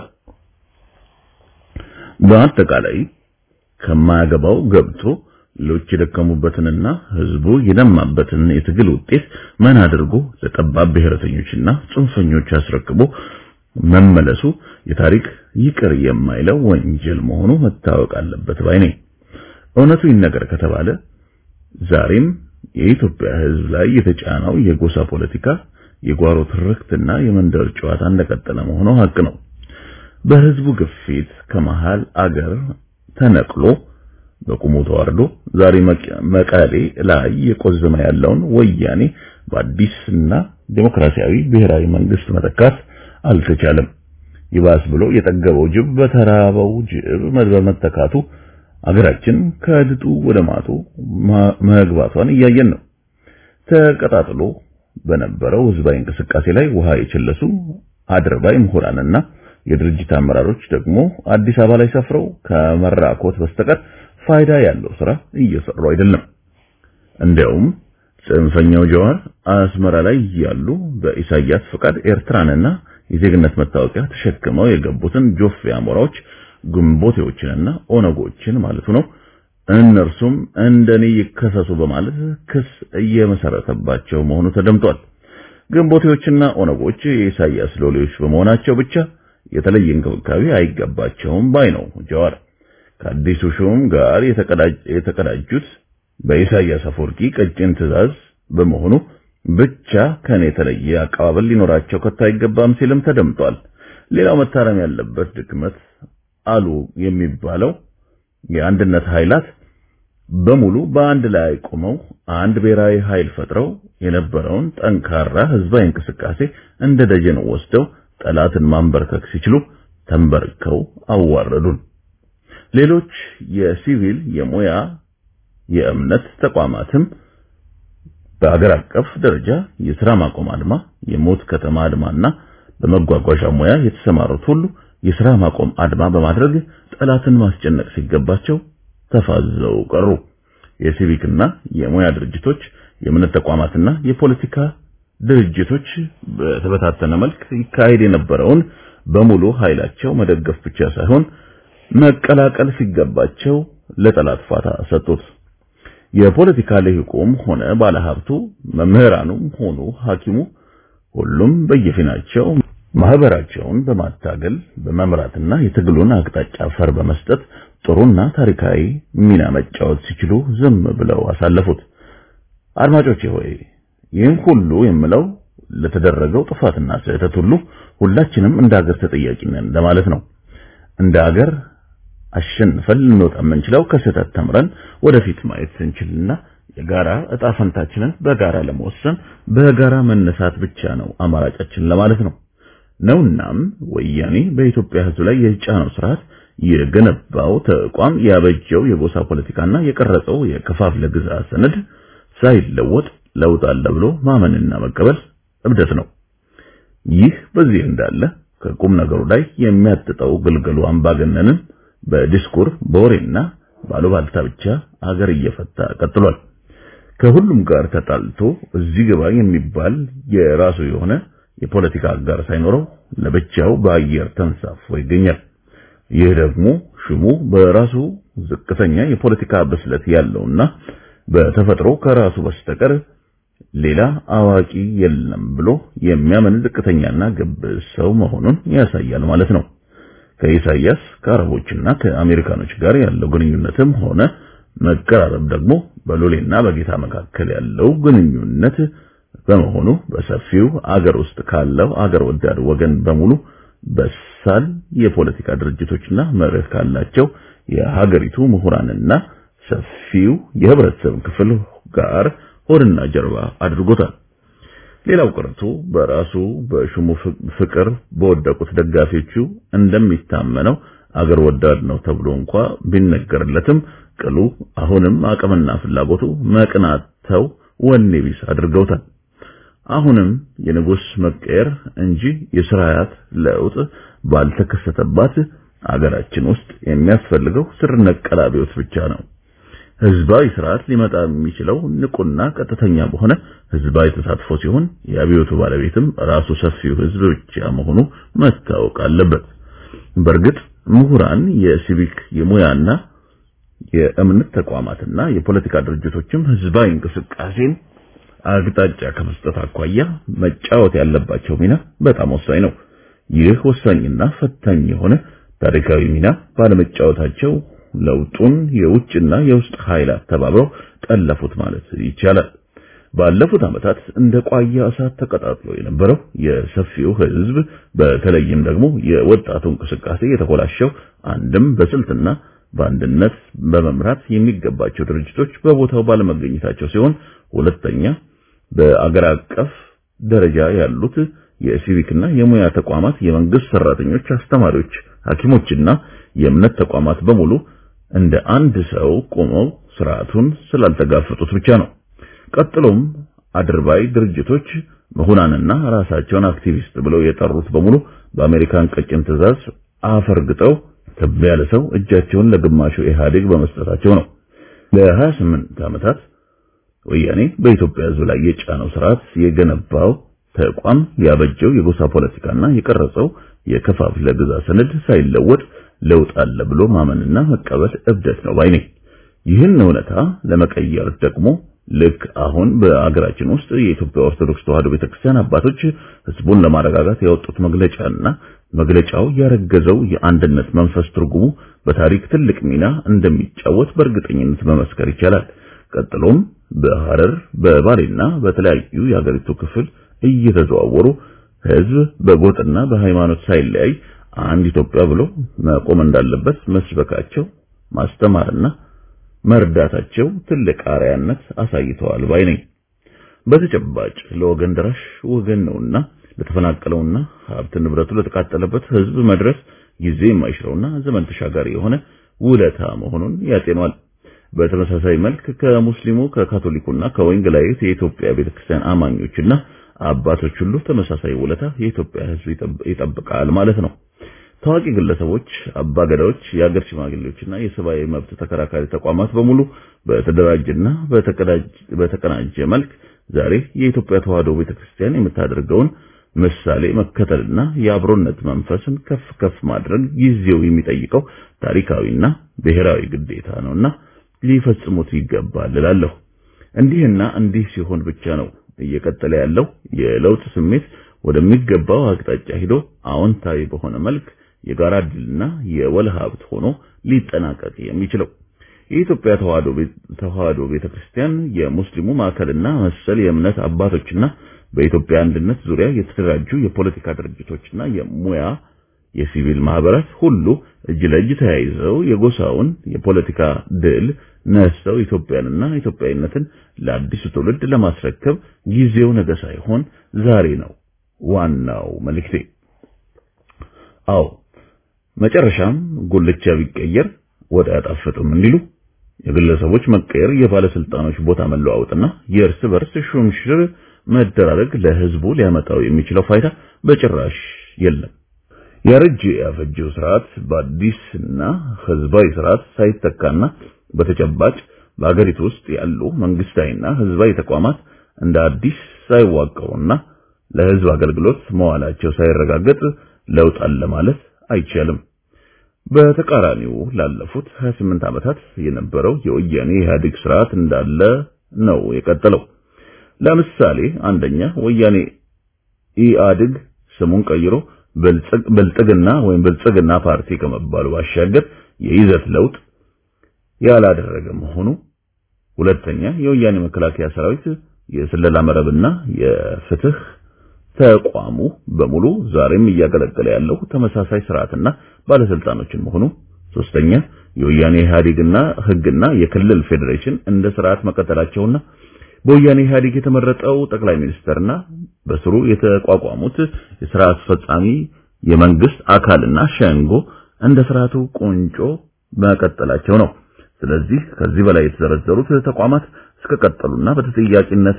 በአጠቃላይ ከማያገባው ገብቶ ሌሎች የደከሙበትንና ህዝቡ የደማበትን የትግል ውጤት ምን አድርጎ ለጠባብ ብሔረተኞችና ጽንፈኞች አስረክቦ መመለሱ የታሪክ ይቅር የማይለው ወንጀል መሆኑ መታወቅ አለበት ባይ ነኝ። እውነቱ ይነገር ከተባለ ዛሬም የኢትዮጵያ ህዝብ ላይ የተጫነው የጎሳ ፖለቲካ፣ የጓሮ ትርክትና የመንደር ጨዋታ እንደቀጠለ መሆኑ ሀቅ ነው። በህዝቡ ግፊት ከመሃል አገር ተነቅሎ በቁሙ ተዋርዶ ዛሬ መቀሌ ላይ የቆዘመ ያለውን ወያኔ በአዲስና ዴሞክራሲያዊ ብሔራዊ መንግስት መተካት አልተቻለም። ይባስ ብሎ የጠገበው ጅብ በተራበው ጅብ በመተካቱ አገራችን ከድጡ ወደ ማጡ መግባቷን እያየን ነው። ተቀጣጥሎ በነበረው ህዝባዊ እንቅስቃሴ ላይ ውሃ የቸለሱ አድርባይ ምሁራንና የድርጅት አመራሮች ደግሞ አዲስ አበባ ላይ ሰፍረው ከመራኮት በስተቀር ፋይዳ ያለው ስራ እየሰሩ አይደለም። እንዲያውም ጽንፈኛው ጀዋር አስመራ ላይ ያሉ በኢሳያስ ፍቃድ ኤርትራንና የዜግነት መታወቂያ ተሸክመው የገቡትን ጆፌ አሞራዎች ግንቦቴዎችንና ኦነጎችን ማለቱ ነው። እነርሱም እንደኔ ይከሰሱ በማለት ክስ እየመሰረተባቸው መሆኑ ተደምጧል። ግንቦቴዎችና ኦነጎች የኢሳያስ ሎሌዎች በመሆናቸው ብቻ የተለየ እንክብካቤ አይገባቸውም ባይ ነው ጀዋር። ከአዲሱ ሹም ጋር የተቀዳጁት በኢሳያስ አፈወርቂ ቀጭን ትዕዛዝ በመሆኑ ብቻ ከኔ የተለየ አቀባበል ሊኖራቸው ከቶ አይገባም ሲልም ተደምጧል። ሌላው መታረም ያለበት ድክመት አሉ የሚባለው የአንድነት ኃይላት በሙሉ በአንድ ላይ ቆመው አንድ ብሔራዊ ኃይል ፈጥረው የነበረውን ጠንካራ ህዝባዊ እንቅስቃሴ እንደ ደጀን ወስደው ጠላትን ማንበርከክ ሲችሉ ተንበርከው አዋረዱን። ሌሎች የሲቪል የሙያ የእምነት ተቋማትም በአገር አቀፍ ደረጃ የሥራ ማቆም አድማ፣ የሞት ከተማ አድማና በመጓጓዣ ሙያ የተሰማሩት ሁሉ የሥራ ማቆም አድማ በማድረግ ጠላትን ማስጨነቅ ሲገባቸው ተፋዘው ቀሩ። የሲቪክና የሙያ ድርጅቶች፣ የእምነት ተቋማትና የፖለቲካ ድርጅቶች በተበታተነ መልክ ይካሄድ የነበረውን በሙሉ ኃይላቸው መደገፍ ብቻ ሳይሆን መቀላቀል ሲገባቸው ለጠላት ፋታ ሰጡት። የፖለቲካ ልሂቁም ሆነ ባለሀብቱ፣ መምህራኑም ሆኑ ሐኪሙ ሁሉም በየፊናቸው ማህበራቸውን በማታገል በመምራትና የትግሉን አቅጣጫ ፈር በመስጠት ጥሩና ታሪካዊ ሚና መጫወት ሲችሉ ዝም ብለው አሳለፉት። አድማጮቼ ሆይ ይህን ሁሉ የምለው ለተደረገው ጥፋትና ስህተት ሁሉ ሁላችንም እንደ ሀገር ተጠያቂ ነን ለማለት ነው። እንደ ሀገር አሸንፈን ልንወጣ የምንችለው ከስህተት ተምረን ወደፊት ማየት ስንችልና የጋራ እጣ ፈንታችንን በጋራ ለመወሰን በጋራ መነሳት ብቻ ነው አማራጫችን ለማለት ነው። ነውናም ወያኔ በኢትዮጵያ ሕዝብ ላይ የጫነው ስርዓት የገነባው ተቋም ያበጀው የጎሳ ፖለቲካና የቀረጸው የከፋፍለ ግዛት ሰነድ ሳይለወጥ ለውጥ አለ ብሎ ማመንና መቀበል እብደት ነው። ይህ በዚህ እንዳለ ከቁም ነገሩ ላይ የሚያጥጠው ግልገሉ አምባገነንን በዲስኩር በወሬና ባሉባልታ ብቻ አገር እየፈታ ቀጥሏል። ከሁሉም ጋር ተጣልቶ እዚህ ግባ የሚባል የራሱ የሆነ የፖለቲካ አጋር ሳይኖረው ለብቻው በአየር ተንሳፎ ይገኛል። ይህ ደግሞ ሽሙ በራሱ ዝቅተኛ የፖለቲካ ብስለት ያለውና በተፈጥሮ ከራሱ በስተቀር ሌላ አዋቂ የለም ብሎ የሚያምን ዝቅተኛና ግብዝ ሰው መሆኑን ያሳያል ማለት ነው። ከኢሳያስ ከአረቦችና ከአሜሪካኖች ጋር ያለው ግንኙነትም ሆነ መቀራረብ ደግሞ በሎሌና በጌታ መካከል ያለው ግንኙነት በመሆኑ በሰፊው አገር ውስጥ ካለው አገር ወዳድ ወገን በሙሉ በሳል የፖለቲካ ድርጅቶችና መርህ ካላቸው የሀገሪቱ ምሁራንና ሰፊው የህብረተሰብ ክፍል ጋር ሆድና ጀርባ አድርጎታል። ሌላው ቀርቶ በራሱ በሹሙ ፍቅር በወደቁት ደጋፊዎቹ እንደሚታመነው አገር ወዳድ ነው ተብሎ እንኳ ቢነገርለትም ቅሉ አሁንም አቅምና ፍላጎቱ መቅናተው ወኔ ቢስ አድርገውታል። አሁንም የንጉስ መቀየር እንጂ የስርዓት ለውጥ ባልተከሰተባት አገራችን ውስጥ የሚያስፈልገው ስር ነቀል አብዮት ብቻ ነው። ህዝባዊ ስርዓት ሊመጣ የሚችለው ንቁና ቀጥተኛ በሆነ ህዝባዊ ተሳትፎ ሲሆን የአብዮቱ ባለቤትም ራሱ ሰፊው ህዝብ ብቻ መሆኑ መታወቅ አለበት። በእርግጥ ምሁራን፣ የሲቪክ የሙያና የእምነት ተቋማትና የፖለቲካ ድርጅቶችም ህዝባዊ እንቅስቃሴን አቅጣጫ ከመስጠት አኳያ መጫወት ያለባቸው ሚና በጣም ወሳኝ ነው። ይህ ወሳኝና ፈታኝ የሆነ ታሪካዊ ሚና ባለመጫወታቸው ለውጡን የውጭና የውስጥ ኃይላት ተባብረው ጠለፉት ማለት ይቻላል። ባለፉት ዓመታት እንደ ቋያ እሳት ተቀጣጥሎ የነበረው የሰፊው ህዝብ በተለይም ደግሞ የወጣቱ እንቅስቃሴ የተኮላሸው አንድም በስልትና በአንድነት በመምራት የሚገባቸው ድርጅቶች በቦታው ባለመገኘታቸው ሲሆን ሁለተኛ በአገር አቀፍ ደረጃ ያሉት የሲቪክና የሙያ ተቋማት፣ የመንግስት ሰራተኞች፣ አስተማሪዎች፣ ሐኪሞችና የእምነት ተቋማት በሙሉ እንደ አንድ ሰው ቆመው ስርዓቱን ስላልተጋፈጡት ብቻ ነው። ቀጥሎም አድርባይ ድርጅቶች ምሁራንና ራሳቸውን አክቲቪስት ብለው የጠሩት በሙሉ በአሜሪካን ቀጭን ትዕዛዝ አፈርግጠው ከብ ያለ ሰው እጃቸውን ለግማሹ ኢህአዴግ በመስጠታቸው ነው። ለ28 ዓመታት ወያኔ በኢትዮጵያ ሕዝብ ላይ የጫነው ስርዓት የገነባው ተቋም ያበጀው የጎሳ ፖለቲካና የቀረጸው የከፋፍለ ግዛ ሰነድ ሳይለወጥ ለውጥ አለ ብሎ ማመንና መቀበል እብደት ነው ባይ ነኝ። ይህን እውነታ ለመቀየር ደግሞ ልክ አሁን በአገራችን ውስጥ የኢትዮጵያ ኦርቶዶክስ ተዋሕዶ ቤተክርስቲያን አባቶች ህዝቡን ለማረጋጋት ያወጡት መግለጫና መግለጫው ያረገዘው የአንድነት መንፈስ ትርጉሙ በታሪክ ትልቅ ሚና እንደሚጫወት በእርግጠኝነት መመስከር ይቻላል። ቀጥሎም በሐረር በባሌና በተለያዩ የሀገሪቱ ክፍል እየተዘዋወሩ ህዝብ በጎጥና በሃይማኖት ሳይለያይ አንድ ኢትዮጵያ ብሎ መቆም እንዳለበት መስበካቸው ማስተማርና መርዳታቸው ትልቅ አርአያነት አሳይተዋል ባይ ነኝ። በተጨባጭ ለወገን ደራሽ ወገን ነውና ለተፈናቀለውና ሀብት ንብረቱ ለተቃጠለበት ህዝብ መድረስ ጊዜ የማይሽረውና ዘመን ተሻጋሪ የሆነ ውለታ መሆኑን ያጤኗል። በተመሳሳይ መልክ ከሙስሊሙ ከካቶሊኩና ከወንጌላዊት የኢትዮጵያ ቤተክርስቲያን አማኞችና አባቶች ሁሉ ተመሳሳይ ውለታ የኢትዮጵያ ህዝብ ይጠብቃል ማለት ነው። ታዋቂ ግለሰቦች፣ አባገዳዎች፣ የአገር ሽማግሌዎችና የሰብአዊ መብት ተከራካሪ ተቋማት በሙሉ በተደራጀና በተቀናጀ መልክ ዛሬ የኢትዮጵያ ተዋሕዶ ቤተክርስቲያን የምታደርገውን ምሳሌ መከተልና የአብሮነት መንፈስን ከፍ ከፍ ማድረግ ጊዜው የሚጠይቀው ታሪካዊና ብሔራዊ ግዴታ ነውና ሊፈጽሙት ይገባል እላለሁ። እንዲህና እንዲህ ሲሆን ብቻ ነው እየቀጠለ ያለው የለውጥ ስሜት ወደሚገባው አቅጣጫ ሂዶ አዎንታዊ በሆነ መልክ የጋራ ድልና የወል ሀብት ሆኖ ሊጠናቀቅ የሚችለው። የኢትዮጵያ ተዋሕዶ ቤተክርስቲያን የሙስሊሙ ማዕከልና መሰል የእምነት አባቶችና በኢትዮጵያ አንድነት ዙሪያ የተደራጁ የፖለቲካ ድርጅቶችና የሙያ የሲቪል ማህበራት ሁሉ እጅ ለእጅ ተያይዘው የጎሳውን የፖለቲካ ድል ነስተው ኢትዮጵያንና ኢትዮጵያዊነትን ለአዲሱ ትውልድ ለማስረከብ ጊዜው ነገ ሳይሆን ዛሬ ነው ዋናው መልእክቴ። አዎ መጨረሻም ጉልቻ ቢቀየር ወደ አያጣፍጥም እንዲሉ የግለሰቦች መቀየር፣ የባለስልጣኖች ቦታ መለዋወጥና የእርስ በርስ ሹምሽር መደራረግ ለህዝቡ ሊያመጣው የሚችለው ፋይዳ በጭራሽ የለም። ያረጀ ያፈጀው ስርዓት በአዲስና ህዝባዊ ስርዓት ሳይተካና በተጨባጭ በአገሪቱ ውስጥ ያሉ መንግስታዊና ህዝባዊ ተቋማት እንደ አዲስ ሳይዋቀሩና ለህዝብ አገልግሎት መዋላቸው ሳይረጋገጥ ለውጥ አለ ማለት አይቻልም። በተቃራኒው ላለፉት 28 ዓመታት የነበረው የወያኔ ኢህአዴግ ስርዓት እንዳለ ነው የቀጠለው። ለምሳሌ አንደኛ ወያኔ ኢህአዴግ ስሙን ቀይሮ ብልጽግና ወይም ብልጽግና ፓርቲ ከመባሉ ባሻገር የይዘት ለውጥ ያላደረገ መሆኑ፣ ሁለተኛ የወያኔ መከላከያ ሰራዊት የስለላ መረብና የፍትህ ተቋሙ በሙሉ ዛሬም እያገለገለ ያለው ተመሳሳይ ስርዓትና ባለስልጣኖችን መሆኑ፣ ሶስተኛ የወያኔ ኢህአዴግና ህግና የክልል ፌዴሬሽን እንደ ስርዓት መቀጠላቸውና በወያኔ ኢህአዴግ የተመረጠው ጠቅላይ ሚኒስተርና በስሩ የተቋቋሙት የስራ አስፈጻሚ የመንግስት አካልና ሸንጎ እንደ ስርዓቱ ቁንጮ መቀጠላቸው ነው። ስለዚህ ከዚህ በላይ የተዘረዘሩት ተቋማት እስከቀጠሉና በተጠያቂነት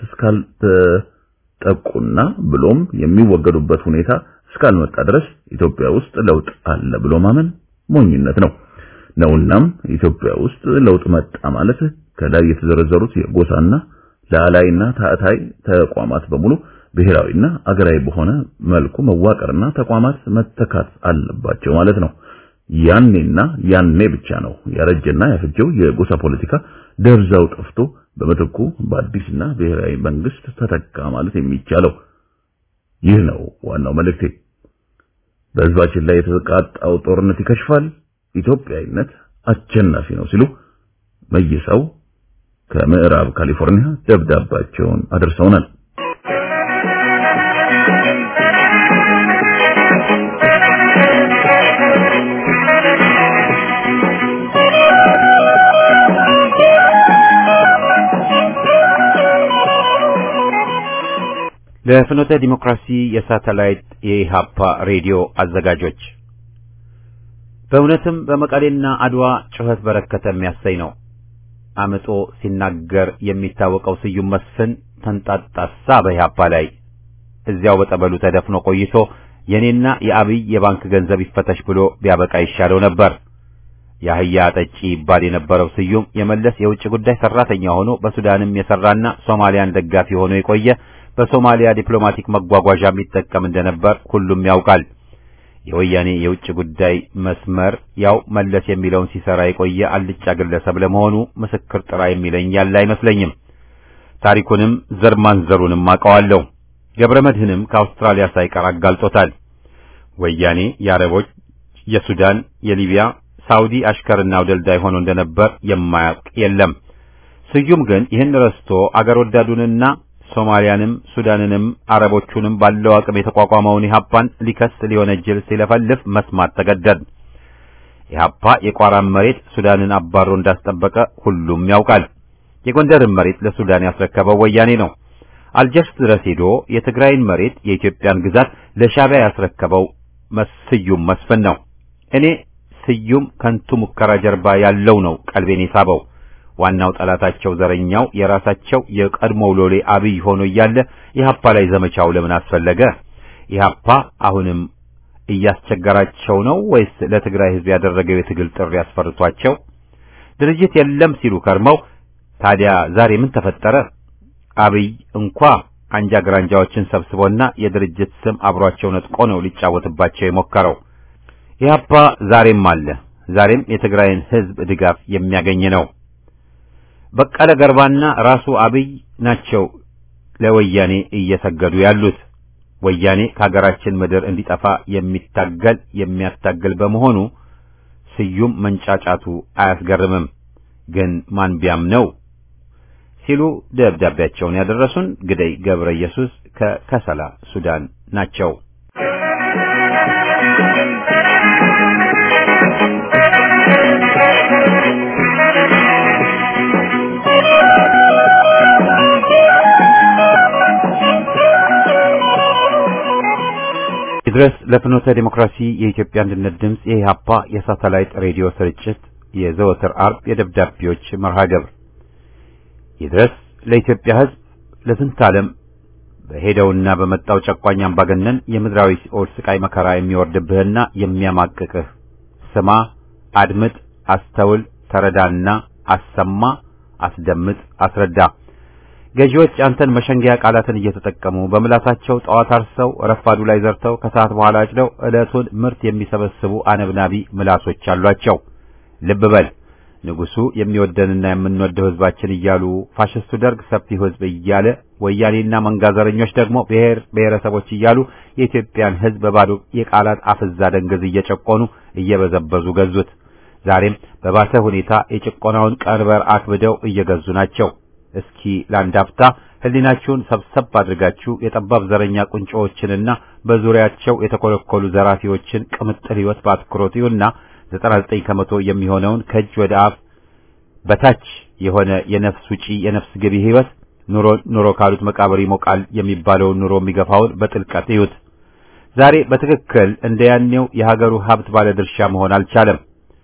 እስካልተጠቁና ብሎም የሚወገዱበት ሁኔታ እስካልመጣ ድረስ ኢትዮጵያ ውስጥ ለውጥ አለ ብሎ ማመን ሞኝነት ነው ነውናም ኢትዮጵያ ውስጥ ለውጥ መጣ ማለት ከላይ የተዘረዘሩት የጎሳና ላላይና ታዕታይ ተቋማት በሙሉ ብሔራዊና አገራዊ በሆነ መልኩ መዋቀርና ተቋማት መተካት አለባቸው ማለት ነው። ያኔና ያኔ ብቻ ነው ያረጀና ያፈጀው የጎሳ ፖለቲካ ደብዛው ጠፍቶ በምትኩ በአዲስና ብሔራዊ መንግስት ተተካ ማለት የሚቻለው። ይህ ነው ዋናው መልእክቴ። በህዝባችን ላይ የተቃጣው ጦርነት ይከሽፋል፣ ኢትዮጵያዊነት አሸናፊ ነው ሲሉ መይሰው ከምዕራብ ካሊፎርኒያ ደብዳቤያቸውን አድርሰውናል። ለፍኖተ ዲሞክራሲ የሳተላይት የኢሃፓ ሬዲዮ አዘጋጆች በእውነትም በመቀሌና አድዋ ጩኸት በረከተ የሚያሰኝ ነው። አምጦ ሲናገር የሚታወቀው ስዩም መስፍን ተንጣጣሳ በኢሃፓ ላይ እዚያው በጠበሉ ተደፍኖ ቆይቶ የኔና የአብይ የባንክ ገንዘብ ይፈተሽ ብሎ ቢያበቃ ይሻለው ነበር። የአህያ ጠጪ ይባል የነበረው ስዩም የመለስ የውጭ ጉዳይ ሰራተኛ ሆኖ በሱዳንም የሰራና ሶማሊያን ደጋፊ ሆኖ የቆየ በሶማሊያ ዲፕሎማቲክ መጓጓዣ የሚጠቀም እንደነበር ሁሉም ያውቃል። የወያኔ የውጭ ጉዳይ መስመር ያው መለስ የሚለውን ሲሰራ የቆየ አልጫ ግለሰብ ለመሆኑ ምስክር ጥራ የሚለኝ ያለ አይመስለኝም። ታሪኩንም ዘር ማንዘሩንም አውቀዋለሁ። ገብረ መድህንም ከአውስትራሊያ ሳይቀር አጋልጦታል። ወያኔ የአረቦች፣ የሱዳን፣ የሊቢያ፣ ሳውዲ አሽከርና አውደልዳይ ሆኖ እንደነበር የማያውቅ የለም። ስዩም ግን ይህን ረስቶ አገር ወዳዱንና ሶማሊያንም ሱዳንንም አረቦቹንም ባለው አቅም የተቋቋመውን ኢህአፓን ሊከስ ሊወነጅል ሲለፈልፍ መስማት ተገደድ። ኢህአፓ የቋራን መሬት ሱዳንን አባሮ እንዳስጠበቀ ሁሉም ያውቃል። የጎንደርን መሬት ለሱዳን ያስረከበው ወያኔ ነው። አልጀርስ ድረስ ሄዶ የትግራይን መሬት የኢትዮጵያን ግዛት ለሻዕቢያ ያስረከበው ስዩም መስፍን ነው። እኔ ስዩም ከንቱ ሙከራ ጀርባ ያለው ነው ቀልቤን የሳበው። ዋናው ጠላታቸው ዘረኛው የራሳቸው የቀድሞው ሎሌ አብይ ሆኖ እያለ ኢህአፓ ላይ ዘመቻው ለምን አስፈለገ? ኢህአፓ አሁንም እያስቸገራቸው ነው ወይስ ለትግራይ ህዝብ ያደረገው የትግል ጥሪ ያስፈርቷቸው? ድርጅት የለም ሲሉ ከርመው ታዲያ ዛሬ ምን ተፈጠረ? አብይ እንኳ አንጃ ግራንጃዎችን ሰብስቦና የድርጅት ስም አብሯቸው ነጥቆ ነው ሊጫወትባቸው የሞከረው። ኢህአፓ ዛሬም አለ። ዛሬም የትግራይን ህዝብ ድጋፍ የሚያገኝ ነው። በቀለ ገርባና ራሱ አብይ ናቸው ለወያኔ እየሰገዱ ያሉት። ወያኔ ከሀገራችን ምድር እንዲጠፋ የሚታገል የሚያታግል በመሆኑ ስዩም መንጫጫቱ አያስገርምም። ግን ማን ቢያምነው ሲሉ ደብዳቤያቸውን ያደረሱን ግደይ ገብረ ኢየሱስ ከከሰላ ሱዳን ናቸው። ድረስ ለፍኖተ ዲሞክራሲ የኢትዮጵያ አንድነት ድምፅ የኢህአፓ የሳተላይት ሬዲዮ ስርጭት የዘወትር አርብ የደብዳቤዎች መርሃ ግብር ይድረስ ለኢትዮጵያ ሕዝብ ለስንት ዓለም በሄደውና በመጣው ጨቋኝ አምባገነን የምድራዊ ሲኦል ስቃይ መከራ የሚወርድብህና የሚያማቅቅህ ስማ፣ አድምጥ፣ አስተውል፣ ተረዳና አሰማ፣ አስደምጥ፣ አስረዳ። ገዢዎች አንተን መሸንገያ ቃላትን እየተጠቀሙ በምላሳቸው ጠዋት አርሰው ረፋዱ ላይ ዘርተው ከሰዓት በኋላ አጭደው ዕለቱን ምርት የሚሰበስቡ አነብናቢ ምላሶች አሏቸው። ልብ በል ንጉሱ የሚወደንና የምንወደው ህዝባችን እያሉ ፋሽስቱ ደርግ ሰፊው ህዝብ እያለ ወያኔና መንጋዘረኞች ደግሞ ብሔር ብሔረሰቦች እያሉ የኢትዮጵያን ህዝብ በባዶ የቃላት አፍዛ ደንገዝ እየጨቆኑ እየበዘበዙ ገዙት። ዛሬም በባሰ ሁኔታ የጭቆናውን ቀንበር አክብደው እየገዙ ናቸው። እስኪ ለአንድ አፍታ ህሊናችሁን ሰብሰብ አድርጋችሁ የጠባብ ዘረኛ ቁንጮዎችንና በዙሪያቸው የተኮለኮሉ ዘራፊዎችን ቅምጥል ህይወት በአትኩሮት ይሁንና 99 ከመቶ የሚሆነውን ከእጅ ወደ አፍ በታች የሆነ የነፍስ ውጪ የነፍስ ገቢ ህይወት ኑሮ ኑሮ ካሉት መቃብር ይሞቃል የሚባለውን ኑሮ የሚገፋውን በጥልቀት ይዩት። ዛሬ በትክክል እንደ ያኔው የሀገሩ ሀብት ባለድርሻ መሆን አልቻለም።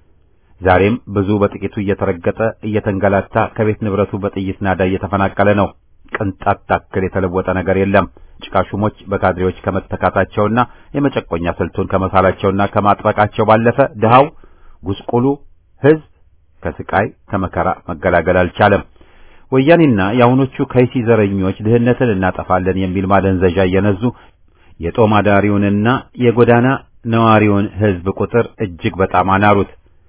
ዛሬም ብዙ በጥቂቱ እየተረገጠ እየተንገላታ ከቤት ንብረቱ በጥይት ናዳ እየተፈናቀለ ነው። ቅንጣት ታክል የተለወጠ ነገር የለም። ጭቃሹሞች በካድሬዎች ከመተካታቸውና የመጨቆኛ ስልቱን ከመሳላቸውና ከማጥበቃቸው ባለፈ ድሃው ጉስቁሉ ህዝብ ከስቃይ ከመከራ መገላገል አልቻለም። ወያኔና የአሁኖቹ ከይሲ ዘረኞች ድህነትን እናጠፋለን የሚል ማደንዘዣ እየነዙ የጦም አዳሪውንና የጎዳና ነዋሪውን ህዝብ ቁጥር እጅግ በጣም አናሩት።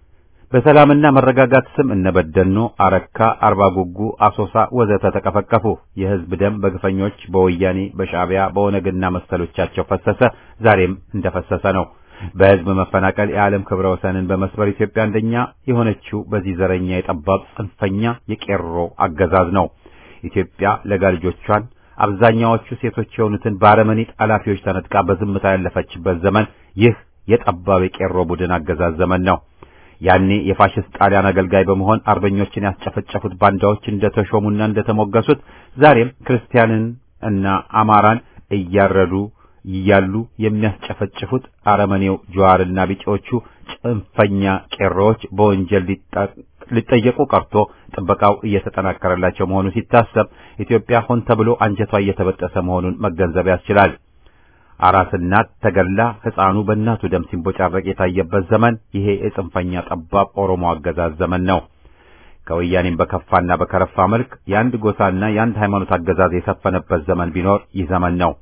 በሰላምና መረጋጋት ስም እነ በደኖ፣ አረካ፣ አርባ ጉጉ፣ አሶሳ ወዘተ ተቀፈቀፉ። የህዝብ ደም በግፈኞች በወያኔ በሻዕቢያ በኦነግና መሰሎቻቸው ፈሰሰ። ዛሬም እንደፈሰሰ ነው። በህዝብ መፈናቀል የዓለም ክብረ ወሰንን በመስበር ኢትዮጵያ አንደኛ የሆነችው በዚህ ዘረኛ የጠባብ ጽንፈኛ የቄሮ አገዛዝ ነው። ኢትዮጵያ ለጋ ልጆቿን አብዛኛዎቹ ሴቶች የሆኑትን በአረመኔ ጠላፊዎች ተነጥቃ በዝምታ ያለፈችበት ዘመን ይህ የጠባብ የቄሮ ቡድን አገዛዝ ዘመን ነው። ያኔ የፋሽስት ጣሊያን አገልጋይ በመሆን አርበኞችን ያስጨፈጨፉት ባንዳዎች እንደተሾሙና እንደተሞገሱት ዛሬም ክርስቲያንን እና አማራን እያረዱ እያሉ የሚያስጨፈጭፉት አረመኔው ጀዋርና ቢጤዎቹ ጽንፈኛ ቄሮዎች በወንጀል ሊጠየቁ ቀርቶ ጥበቃው እየተጠናከረላቸው መሆኑ ሲታሰብ ኢትዮጵያ ሆን ተብሎ አንጀቷ እየተበጠሰ መሆኑን መገንዘብ ያስችላል። አራስ እናት ተገላ ሕፃኑ በእናቱ ደም ሲንቦጫረቅ የታየበት ዘመን ይሄ የጽንፈኛ ጠባብ ኦሮሞ አገዛዝ ዘመን ነው። ከወያኔም በከፋና በከረፋ መልክ የአንድ ጎሳና የአንድ ሃይማኖት አገዛዝ የሰፈነበት ዘመን ቢኖር ይህ ዘመን ነው።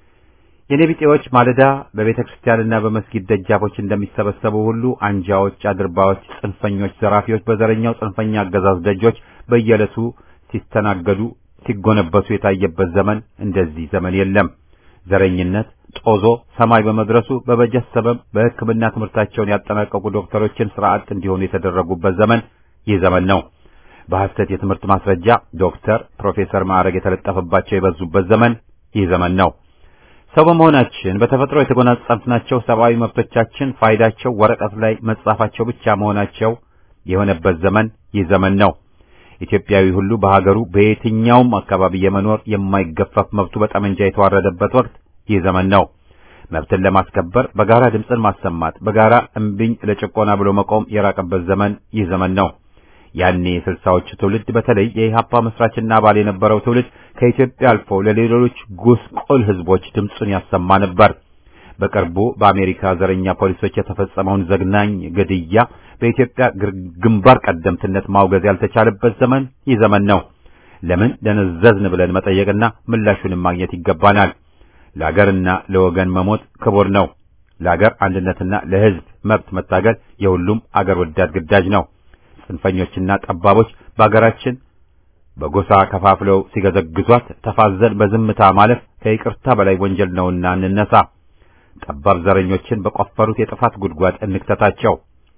የኔ ቢጤዎች ማለዳ በቤተ ክርስቲያንና በመስጊድ ደጃፎች እንደሚሰበሰቡ ሁሉ አንጃዎች፣ አድርባዎች፣ ጽንፈኞች፣ ዘራፊዎች በዘረኛው ጽንፈኛ አገዛዝ ደጆች በየዕለቱ ሲስተናገዱ ሲጎነበሱ የታየበት ዘመን እንደዚህ ዘመን የለም። ዘረኝነት ጦዞ ሰማይ በመድረሱ በበጀት ሰበብ በሕክምና ትምህርታቸውን ያጠናቀቁ ዶክተሮችን ስራ አጥ እንዲሆኑ የተደረጉበት ዘመን ይህ ዘመን ነው። በሐሰት የትምህርት ማስረጃ ዶክተር፣ ፕሮፌሰር ማዕረግ የተለጠፈባቸው የበዙበት ዘመን ይህ ዘመን ነው። ሰው በመሆናችን በተፈጥሮ የተጎናጸፍናቸው ሰብአዊ መብቶቻችን ፋይዳቸው ወረቀት ላይ መጻፋቸው ብቻ መሆናቸው የሆነበት ዘመን ይህ ዘመን ነው። ኢትዮጵያዊ ሁሉ በሀገሩ በየትኛውም አካባቢ የመኖር የማይገፈፍ መብቱ በጠመንጃ የተዋረደበት ወቅት ይህ ዘመን ነው። መብትን ለማስከበር በጋራ ድምፅን ማሰማት፣ በጋራ እምቢኝ ለጭቆና ብሎ መቆም የራቀበት ዘመን ይህ ዘመን ነው። ያኔ የስልሳዎቹ ትውልድ በተለይ የኢህአፓ መስራችና አባል የነበረው ትውልድ ከኢትዮጵያ አልፎ ለሌሎች ጉስቁል ህዝቦች ድምፁን ያሰማ ነበር። በቅርቡ በአሜሪካ ዘረኛ ፖሊሶች የተፈጸመውን ዘግናኝ ግድያ በኢትዮጵያ ግንባር ቀደምትነት ማውገዝ ያልተቻለበት ዘመን ይህ ዘመን ነው። ለምን ደነዘዝን ብለን መጠየቅና ምላሹንም ማግኘት ይገባናል። ለአገርና ለወገን መሞት ክቡር ነው። ለአገር አንድነትና ለህዝብ መብት መታገል የሁሉም አገር ወዳድ ግዳጅ ነው። ጽንፈኞችና ጠባቦች በአገራችን በጎሳ ከፋፍለው ሲገዘግዟት ተፋዘን በዝምታ ማለፍ ከይቅርታ በላይ ወንጀል ነውና እንነሳ። ጠባብ ዘረኞችን በቆፈሩት የጥፋት ጉድጓድ እንክተታቸው።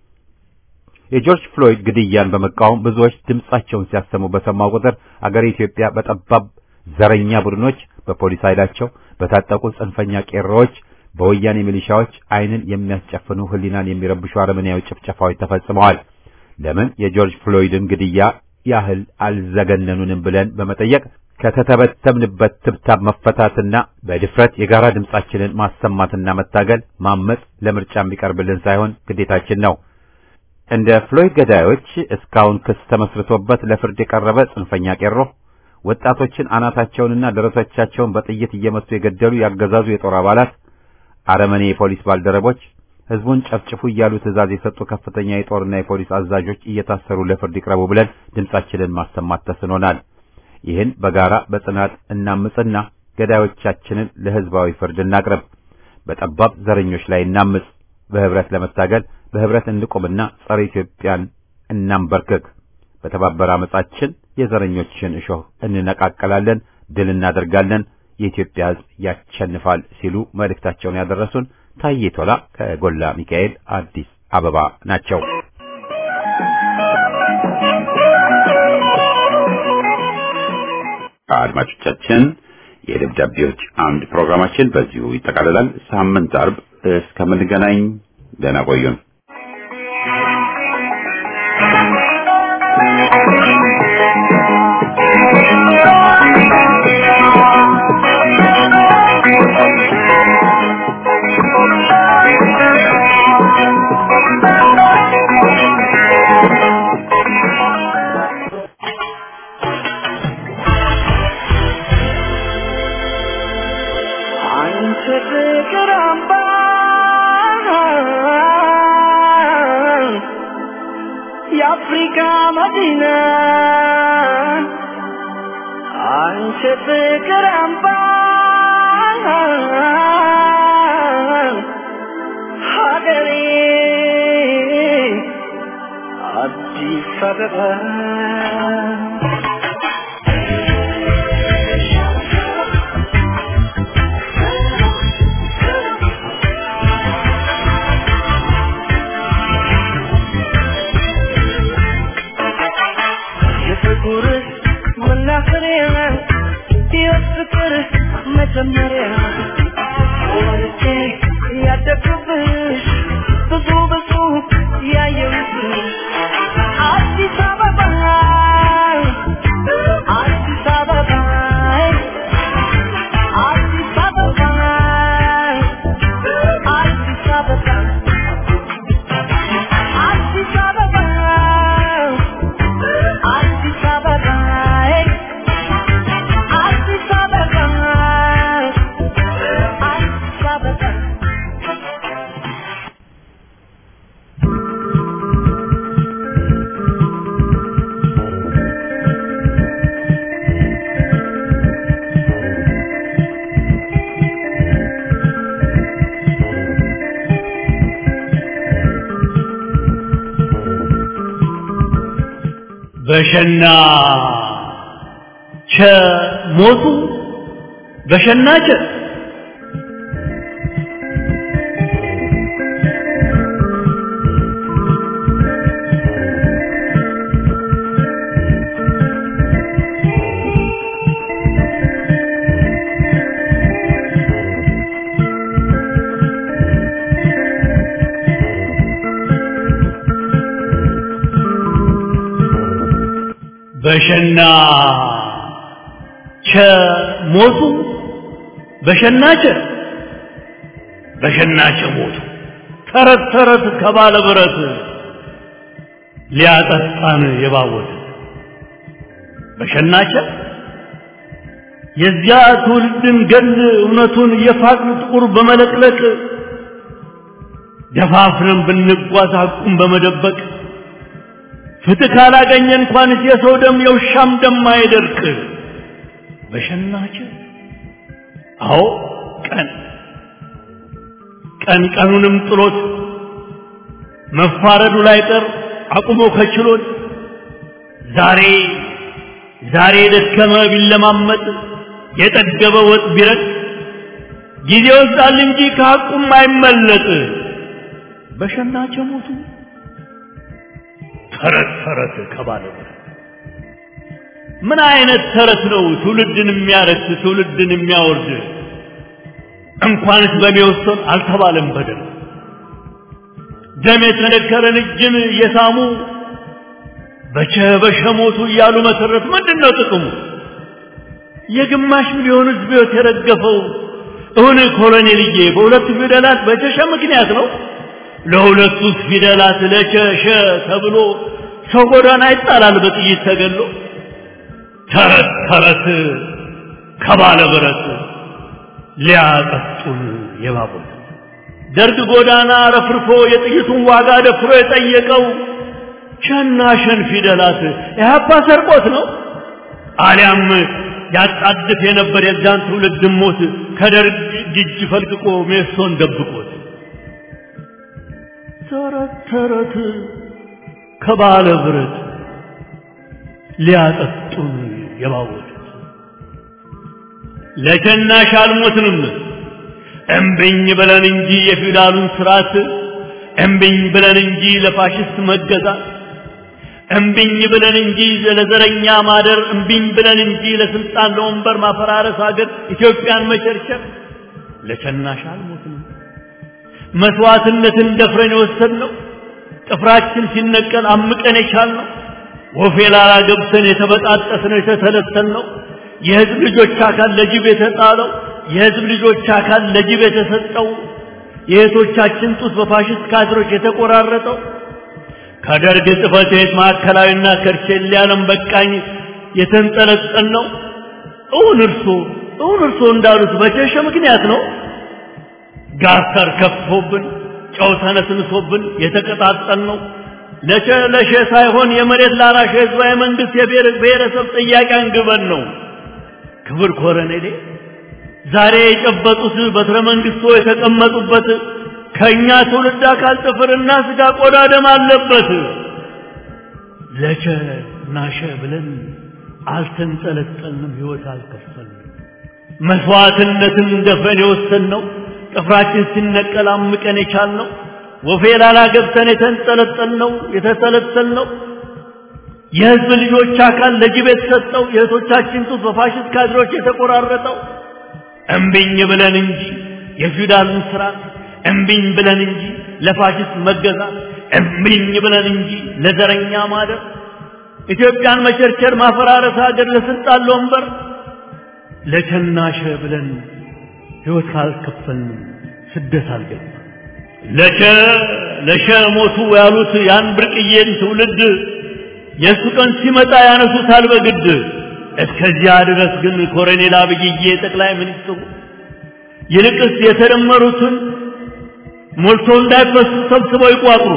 የጆርጅ ፍሎይድ ግድያን በመቃወም ብዙዎች ድምጻቸውን ሲያሰሙ በሰማው ቁጥር አገሬ ኢትዮጵያ በጠባብ ዘረኛ ቡድኖች፣ በፖሊስ ኃይላቸው፣ በታጠቁ ጽንፈኛ ቄሮዎች፣ በወያኔ ሚሊሻዎች ዓይንን የሚያስጨፍኑ ህሊናን የሚረብሹ አረመኔያዊ ጭፍጨፋዎች ተፈጽመዋል። ለምን የጆርጅ ፍሎይድን ግድያ ያህል አልዘገነኑንም ብለን በመጠየቅ ከተተበተብንበት ትብታብ መፈታትና በድፍረት የጋራ ድምጻችንን ማሰማትና መታገል ማመጽ ለምርጫ የሚቀርብልን ሳይሆን ግዴታችን ነው። እንደ ፍሎይድ ገዳዮች እስካሁን ክስ ተመስርቶበት ለፍርድ የቀረበ ጽንፈኛ ቄሮ፣ ወጣቶችን አናታቸውንና ደረቶቻቸውን በጥይት እየመቱ የገደሉ ያገዛዙ የጦር አባላት፣ አረመኔ የፖሊስ ባልደረቦች ህዝቡን ጨፍጭፉ እያሉ ትዕዛዝ የሰጡ ከፍተኛ የጦርና የፖሊስ አዛዦች እየታሰሩ ለፍርድ ይቅረቡ ብለን ድምጻችንን ማሰማት ተስኖናል። ይህን በጋራ በጽናት እናምጽና ገዳዮቻችንን ለህዝባዊ ፍርድ እናቅርብ። በጠባብ ዘረኞች ላይ እናምጽ። በህብረት ለመታገል በህብረት እንቁምና ጸረ ኢትዮጵያን እናንበርክክ። በተባበረ አመጻችን የዘረኞችን እሾህ እንነቃቀላለን፣ ድል እናደርጋለን፣ የኢትዮጵያ ህዝብ ያሸንፋል ሲሉ መልእክታቸውን ያደረሱን ታዬ ቶላ ከጎላ ሚካኤል አዲስ አበባ ናቸው። አድማጮቻችን የደብዳቤዎች አምድ ፕሮግራማችን በዚሁ ይጠቃልላል። ሳምንት አርብ እስከምንገናኝ ደህና ቆዩን። አንቺ ፍቅር አምባ የአፍሪካ መዲና አንቺ ፍቅር አምባ ሀገሬ አዲስ አበባ የፍቅር መናኸሪያ የፍቅር መጀመሪያ ወልጄ ያደግኩብሽ ብዙ ብዙ ያየሁብሽ አዲስ አበባ አዲስ አበባ አዲስ አበባ አዲስ አበባ አዲስ አበባ አዲስ አበባ አዲስ አበባ አዲስ አበባ በሸና ቸ ሞቱ በሸና ቸ በሸና ቸ ሞቱ በሸናቸ በሸናቸ ሞቱ ተረት ተረት ከባለ ብረት ሊያጠጣን የባወት በሸናቸ የዚያ ትውልድን ገል እውነቱን የፋቅን ጥቁር በመለቅለቅ ደፋፍረን ብንጓዝ ሐቁን በመደበቅ ፍትህ ካላገኘ እንኳንስ የሰው ደም የውሻም ደም አይደርቅ በሸናቸ አዎ ቀን ቀን ቀኑንም ጥሎት መፋረዱ ላይ ቀር አቁሞ ከችሎት ዛሬ ዛሬ የደከመ ቢለማመጥ የጠገበ ወጥ ቢረጥ ጊዜ ወስዳል እንጂ ከሐቁም አይመለጥ በሸናቸው ሞቱ ተረት ተረት ከባለ ምን አይነት ተረት ነው ትውልድን የሚያረክስ ትውልድን የሚያወርድ እንኳንስ በሚወሰን አልተባለም በደል ደም የተነከረን እጅን እየሳሙ በቸ በሸ ሞቱ እያሉ መሰረት ምንድን ነው ጥቅሙ የግማሽ ሚሊዮን ህዝብ ህይወት የረገፈው እውን ኮሎኔልዬ በሁለቱ ፊደላት በቸሸ ምክንያት ነው ለሁለቱ ፊደላት ለቸሸ ተብሎ ሰው ጎዳና ይጣላል በጥይት ተገሎ ተረት ተረት ከባለ ብረት ሊያጠጡን የባቡት ደርግ ጎዳና ረፍርፎ የጥይቱን ዋጋ ደፍሮ የጠየቀው ሸና ሸን ፊደላት ኢህአፓ ሰርቆት ነው አሊያም ያጣድፍ የነበር የዛን ትውልድ ሞት ከደርግ እጅ ፈልቅቆ ሜሶን ደብቆት ተረት ተረት ከባለ ብረት ሊያጠጡን የባወቱት ለሸናሽ አልሞትንም እምብኝ ብለን እንጂ የፊውዳሉን ስርዓት እምብኝ ብለን እንጂ ለፋሽስት መገዛት እምብኝ ብለን እንጂ ለዘረኛ ማደር እምብኝ ብለን እንጂ ለስልጣን ለወንበር ማፈራረስ ሀገር ኢትዮጵያን መቸርቸር ለሸናሽ አልሞትንም መስዋዕትነትን ደፍረን የወሰድነው ጥፍራችን ሲነቀል አምቀን የቻልነው ወፌ ላላ ገብተን የተበጣጠስነው የተተለተልነው የህዝብ ልጆች አካል ለጅብ የተጣለው የህዝብ ልጆች አካል ለጅብ የተሰጠው የእህቶቻችን ጡት በፋሽስት ካድሮች የተቆራረጠው ከደርግ ጽሕፈት ቤት ማዕከላዊና ከርቼሌ ዓለም በቃኝ የተንጠለጠል ነው። እውን እርሶ እውን እርሶ እንዳሉት በቸሸ ምክንያት ነው። ጋተር ከፍቶብን ጨው ተነስንሶብን የተቀጣጠል ነው። ለሸ ለሸ ሳይሆን የመሬት ላራሽ ህዝባዊ መንግስት የብሔረሰብ ጥያቄ አንግበን ነው። ክብር ኮረኔሌ ዛሬ የጨበጡት በትረ መንግስቶ የተቀመጡበት ከኛ ትውልድ አካል ጥፍርና ስጋ ቆዳ ደም አለበት። ለቸ ናሸ ብለን አልተንጠለጠልንም፣ ህይወት አልከፈልንም። መስዋዕትነትን ደፍረን የወሰንነው ጥፍራችን ሲነቀል አምቀን የቻልነው ወፌ ላላ ገብተን የተንጠለጠልነው የተተለተልነው የህዝብ ልጆች አካል ለጅብ የተሰጠው የእህቶቻችን ጡት በፋሽስት ካድሮች የተቆራረጠው እምቢኝ ብለን እንጂ የፊውዳልን ስርዓት እምቢኝ ብለን እንጂ ለፋሽስት መገዛት እምቢኝ ብለን እንጂ ለዘረኛ ማደር ኢትዮጵያን መቸርቸር ማፈራረስ ሀገር ለስልጣን ለወንበር ለቸናሸ ብለን ህይወት ካልከፈልን ስደት አልገባ ለቸ ለሸ ሞቱ ያሉት ያን ብርቅዬን ትውልድ የእሱ ቀን ሲመጣ ያነሱታል በግድ እስከዚያ ድረስ ግን ኮሎኔል አብይዬ ጠቅላይ ሚኒስትሩ ይልቅስ የተደመሩትን ሞልቶ እንዳይፈሱ ሰብስበው ይቋጥሩ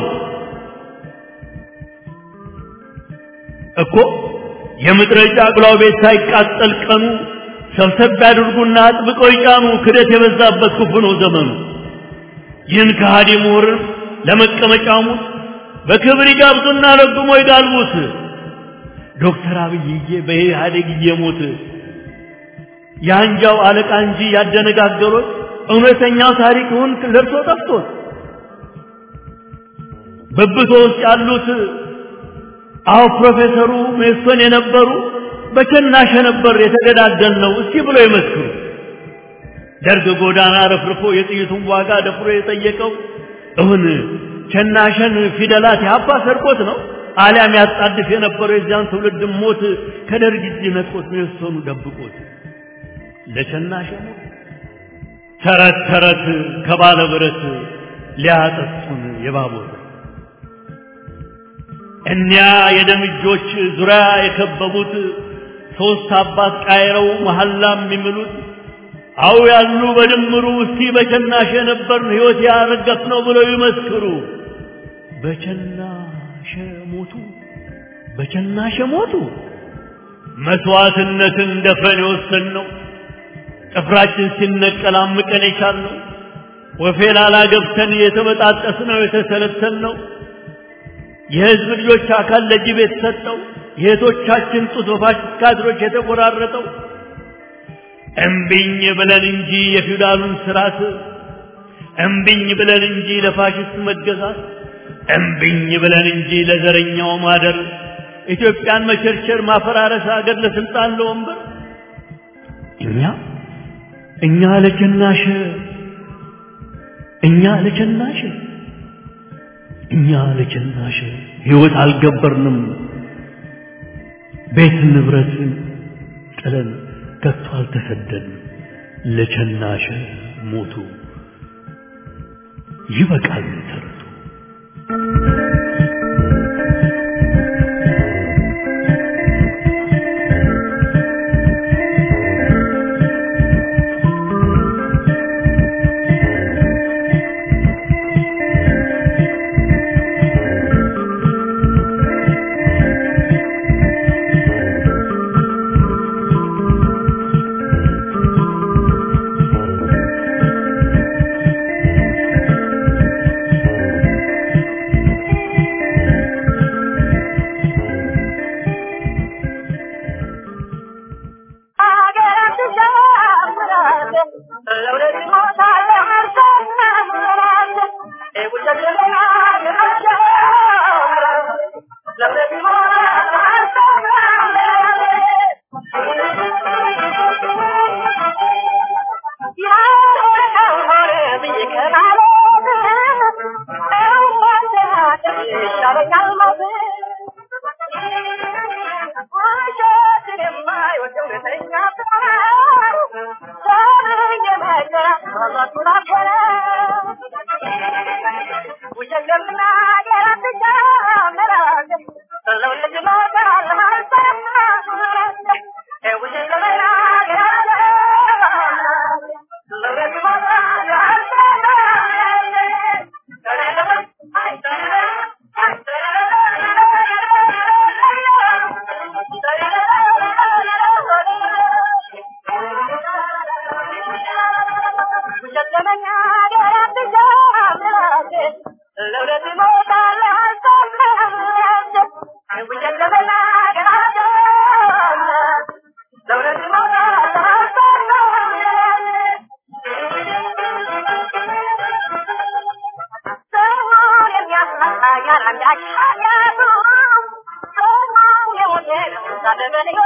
እኮ የምጥረጫ አቅላው ቤት ሳይቃጠል ቀኑ ሰብሰብ ያድርጉና አጥብቀው ይጫኑ። ክደት የበዛበት ክፉ ነው ዘመኑ። ይህን ከሃዲ ምሁርን ለመቀመጫሙት በክብር ይጋብዙና ረግሞ ይጋልቡት። ዶክተር አብይዬ በኢህአዴግ እየሞት የአንጃው አለቃ እንጂ ያደነጋገሩት እውነተኛው ታሪክውን ለብሶ ጠፍቶት በብቶ ውስጥ ያሉት አዎ ፕሮፌሰሩ ሜሶን የነበሩ በቸናሸ ነበር የተገዳደል ነው እስቲ ብሎ ይመስክሩ። ደርግ ጎዳና ረፍርፎ የጥይቱን ዋጋ ደፍሮ የጠየቀው እውን ቸናሸን ፊደላት የአባ ሰርቆት ነው አሊያም ያጣድፍ የነበረው የዚያን ትውልድ ሞት ከደርግ እጅ ነጥቆት ነው የወሰኑ ደብቆት ለሸናሸ ሞት ተረት ተረት ከባለ ብረት ሊያጠጡን የባቦት እኒያ የደም እጆች ዙሪያ የከበቡት ሦስት አባት ቃይረው መሐላ የሚምሉት አው ያሉ በድምሩ እስቲ በቸናሽ የነበርን ሕይወት ያረገፍ ነው ብለው ይመስክሩ። በቸናሸ ሞቱ፣ በቸናሸ ሞቱ። መስዋዕትነትን ደፍረን የወሰንነው ጥፍራችን ሲነቀል አምቀን የቻልነው ወፌላላ ገብተን የተበጣጠስነው የተሰለሰልነው የሕዝብ ልጆች አካል ለጅብ የተሰጠው የእህቶቻችን ጡት በፋሽስት ካድሮች የተቆራረጠው እምቢኝ ብለን እንጂ የፊውዳሉን ስርዓት እምቢኝ ብለን እንጂ ለፋሽስት መገዛት እምቢኝ ብለን እንጂ ለዘረኛው ማደር ኢትዮጵያን መቸርቸር ማፈራረስ አገር ለስልጣን ለወንበር እኛ እኛ ለጀናሽ እኛ ለጀናሽ እኛ ለጀናሽ ሕይወት አልገበርንም ቤት ንብረትን ጥለን ከቶ አልተሰደድን ለቸናሸ ሞቱ ይበቃል ተረቱ Yeah.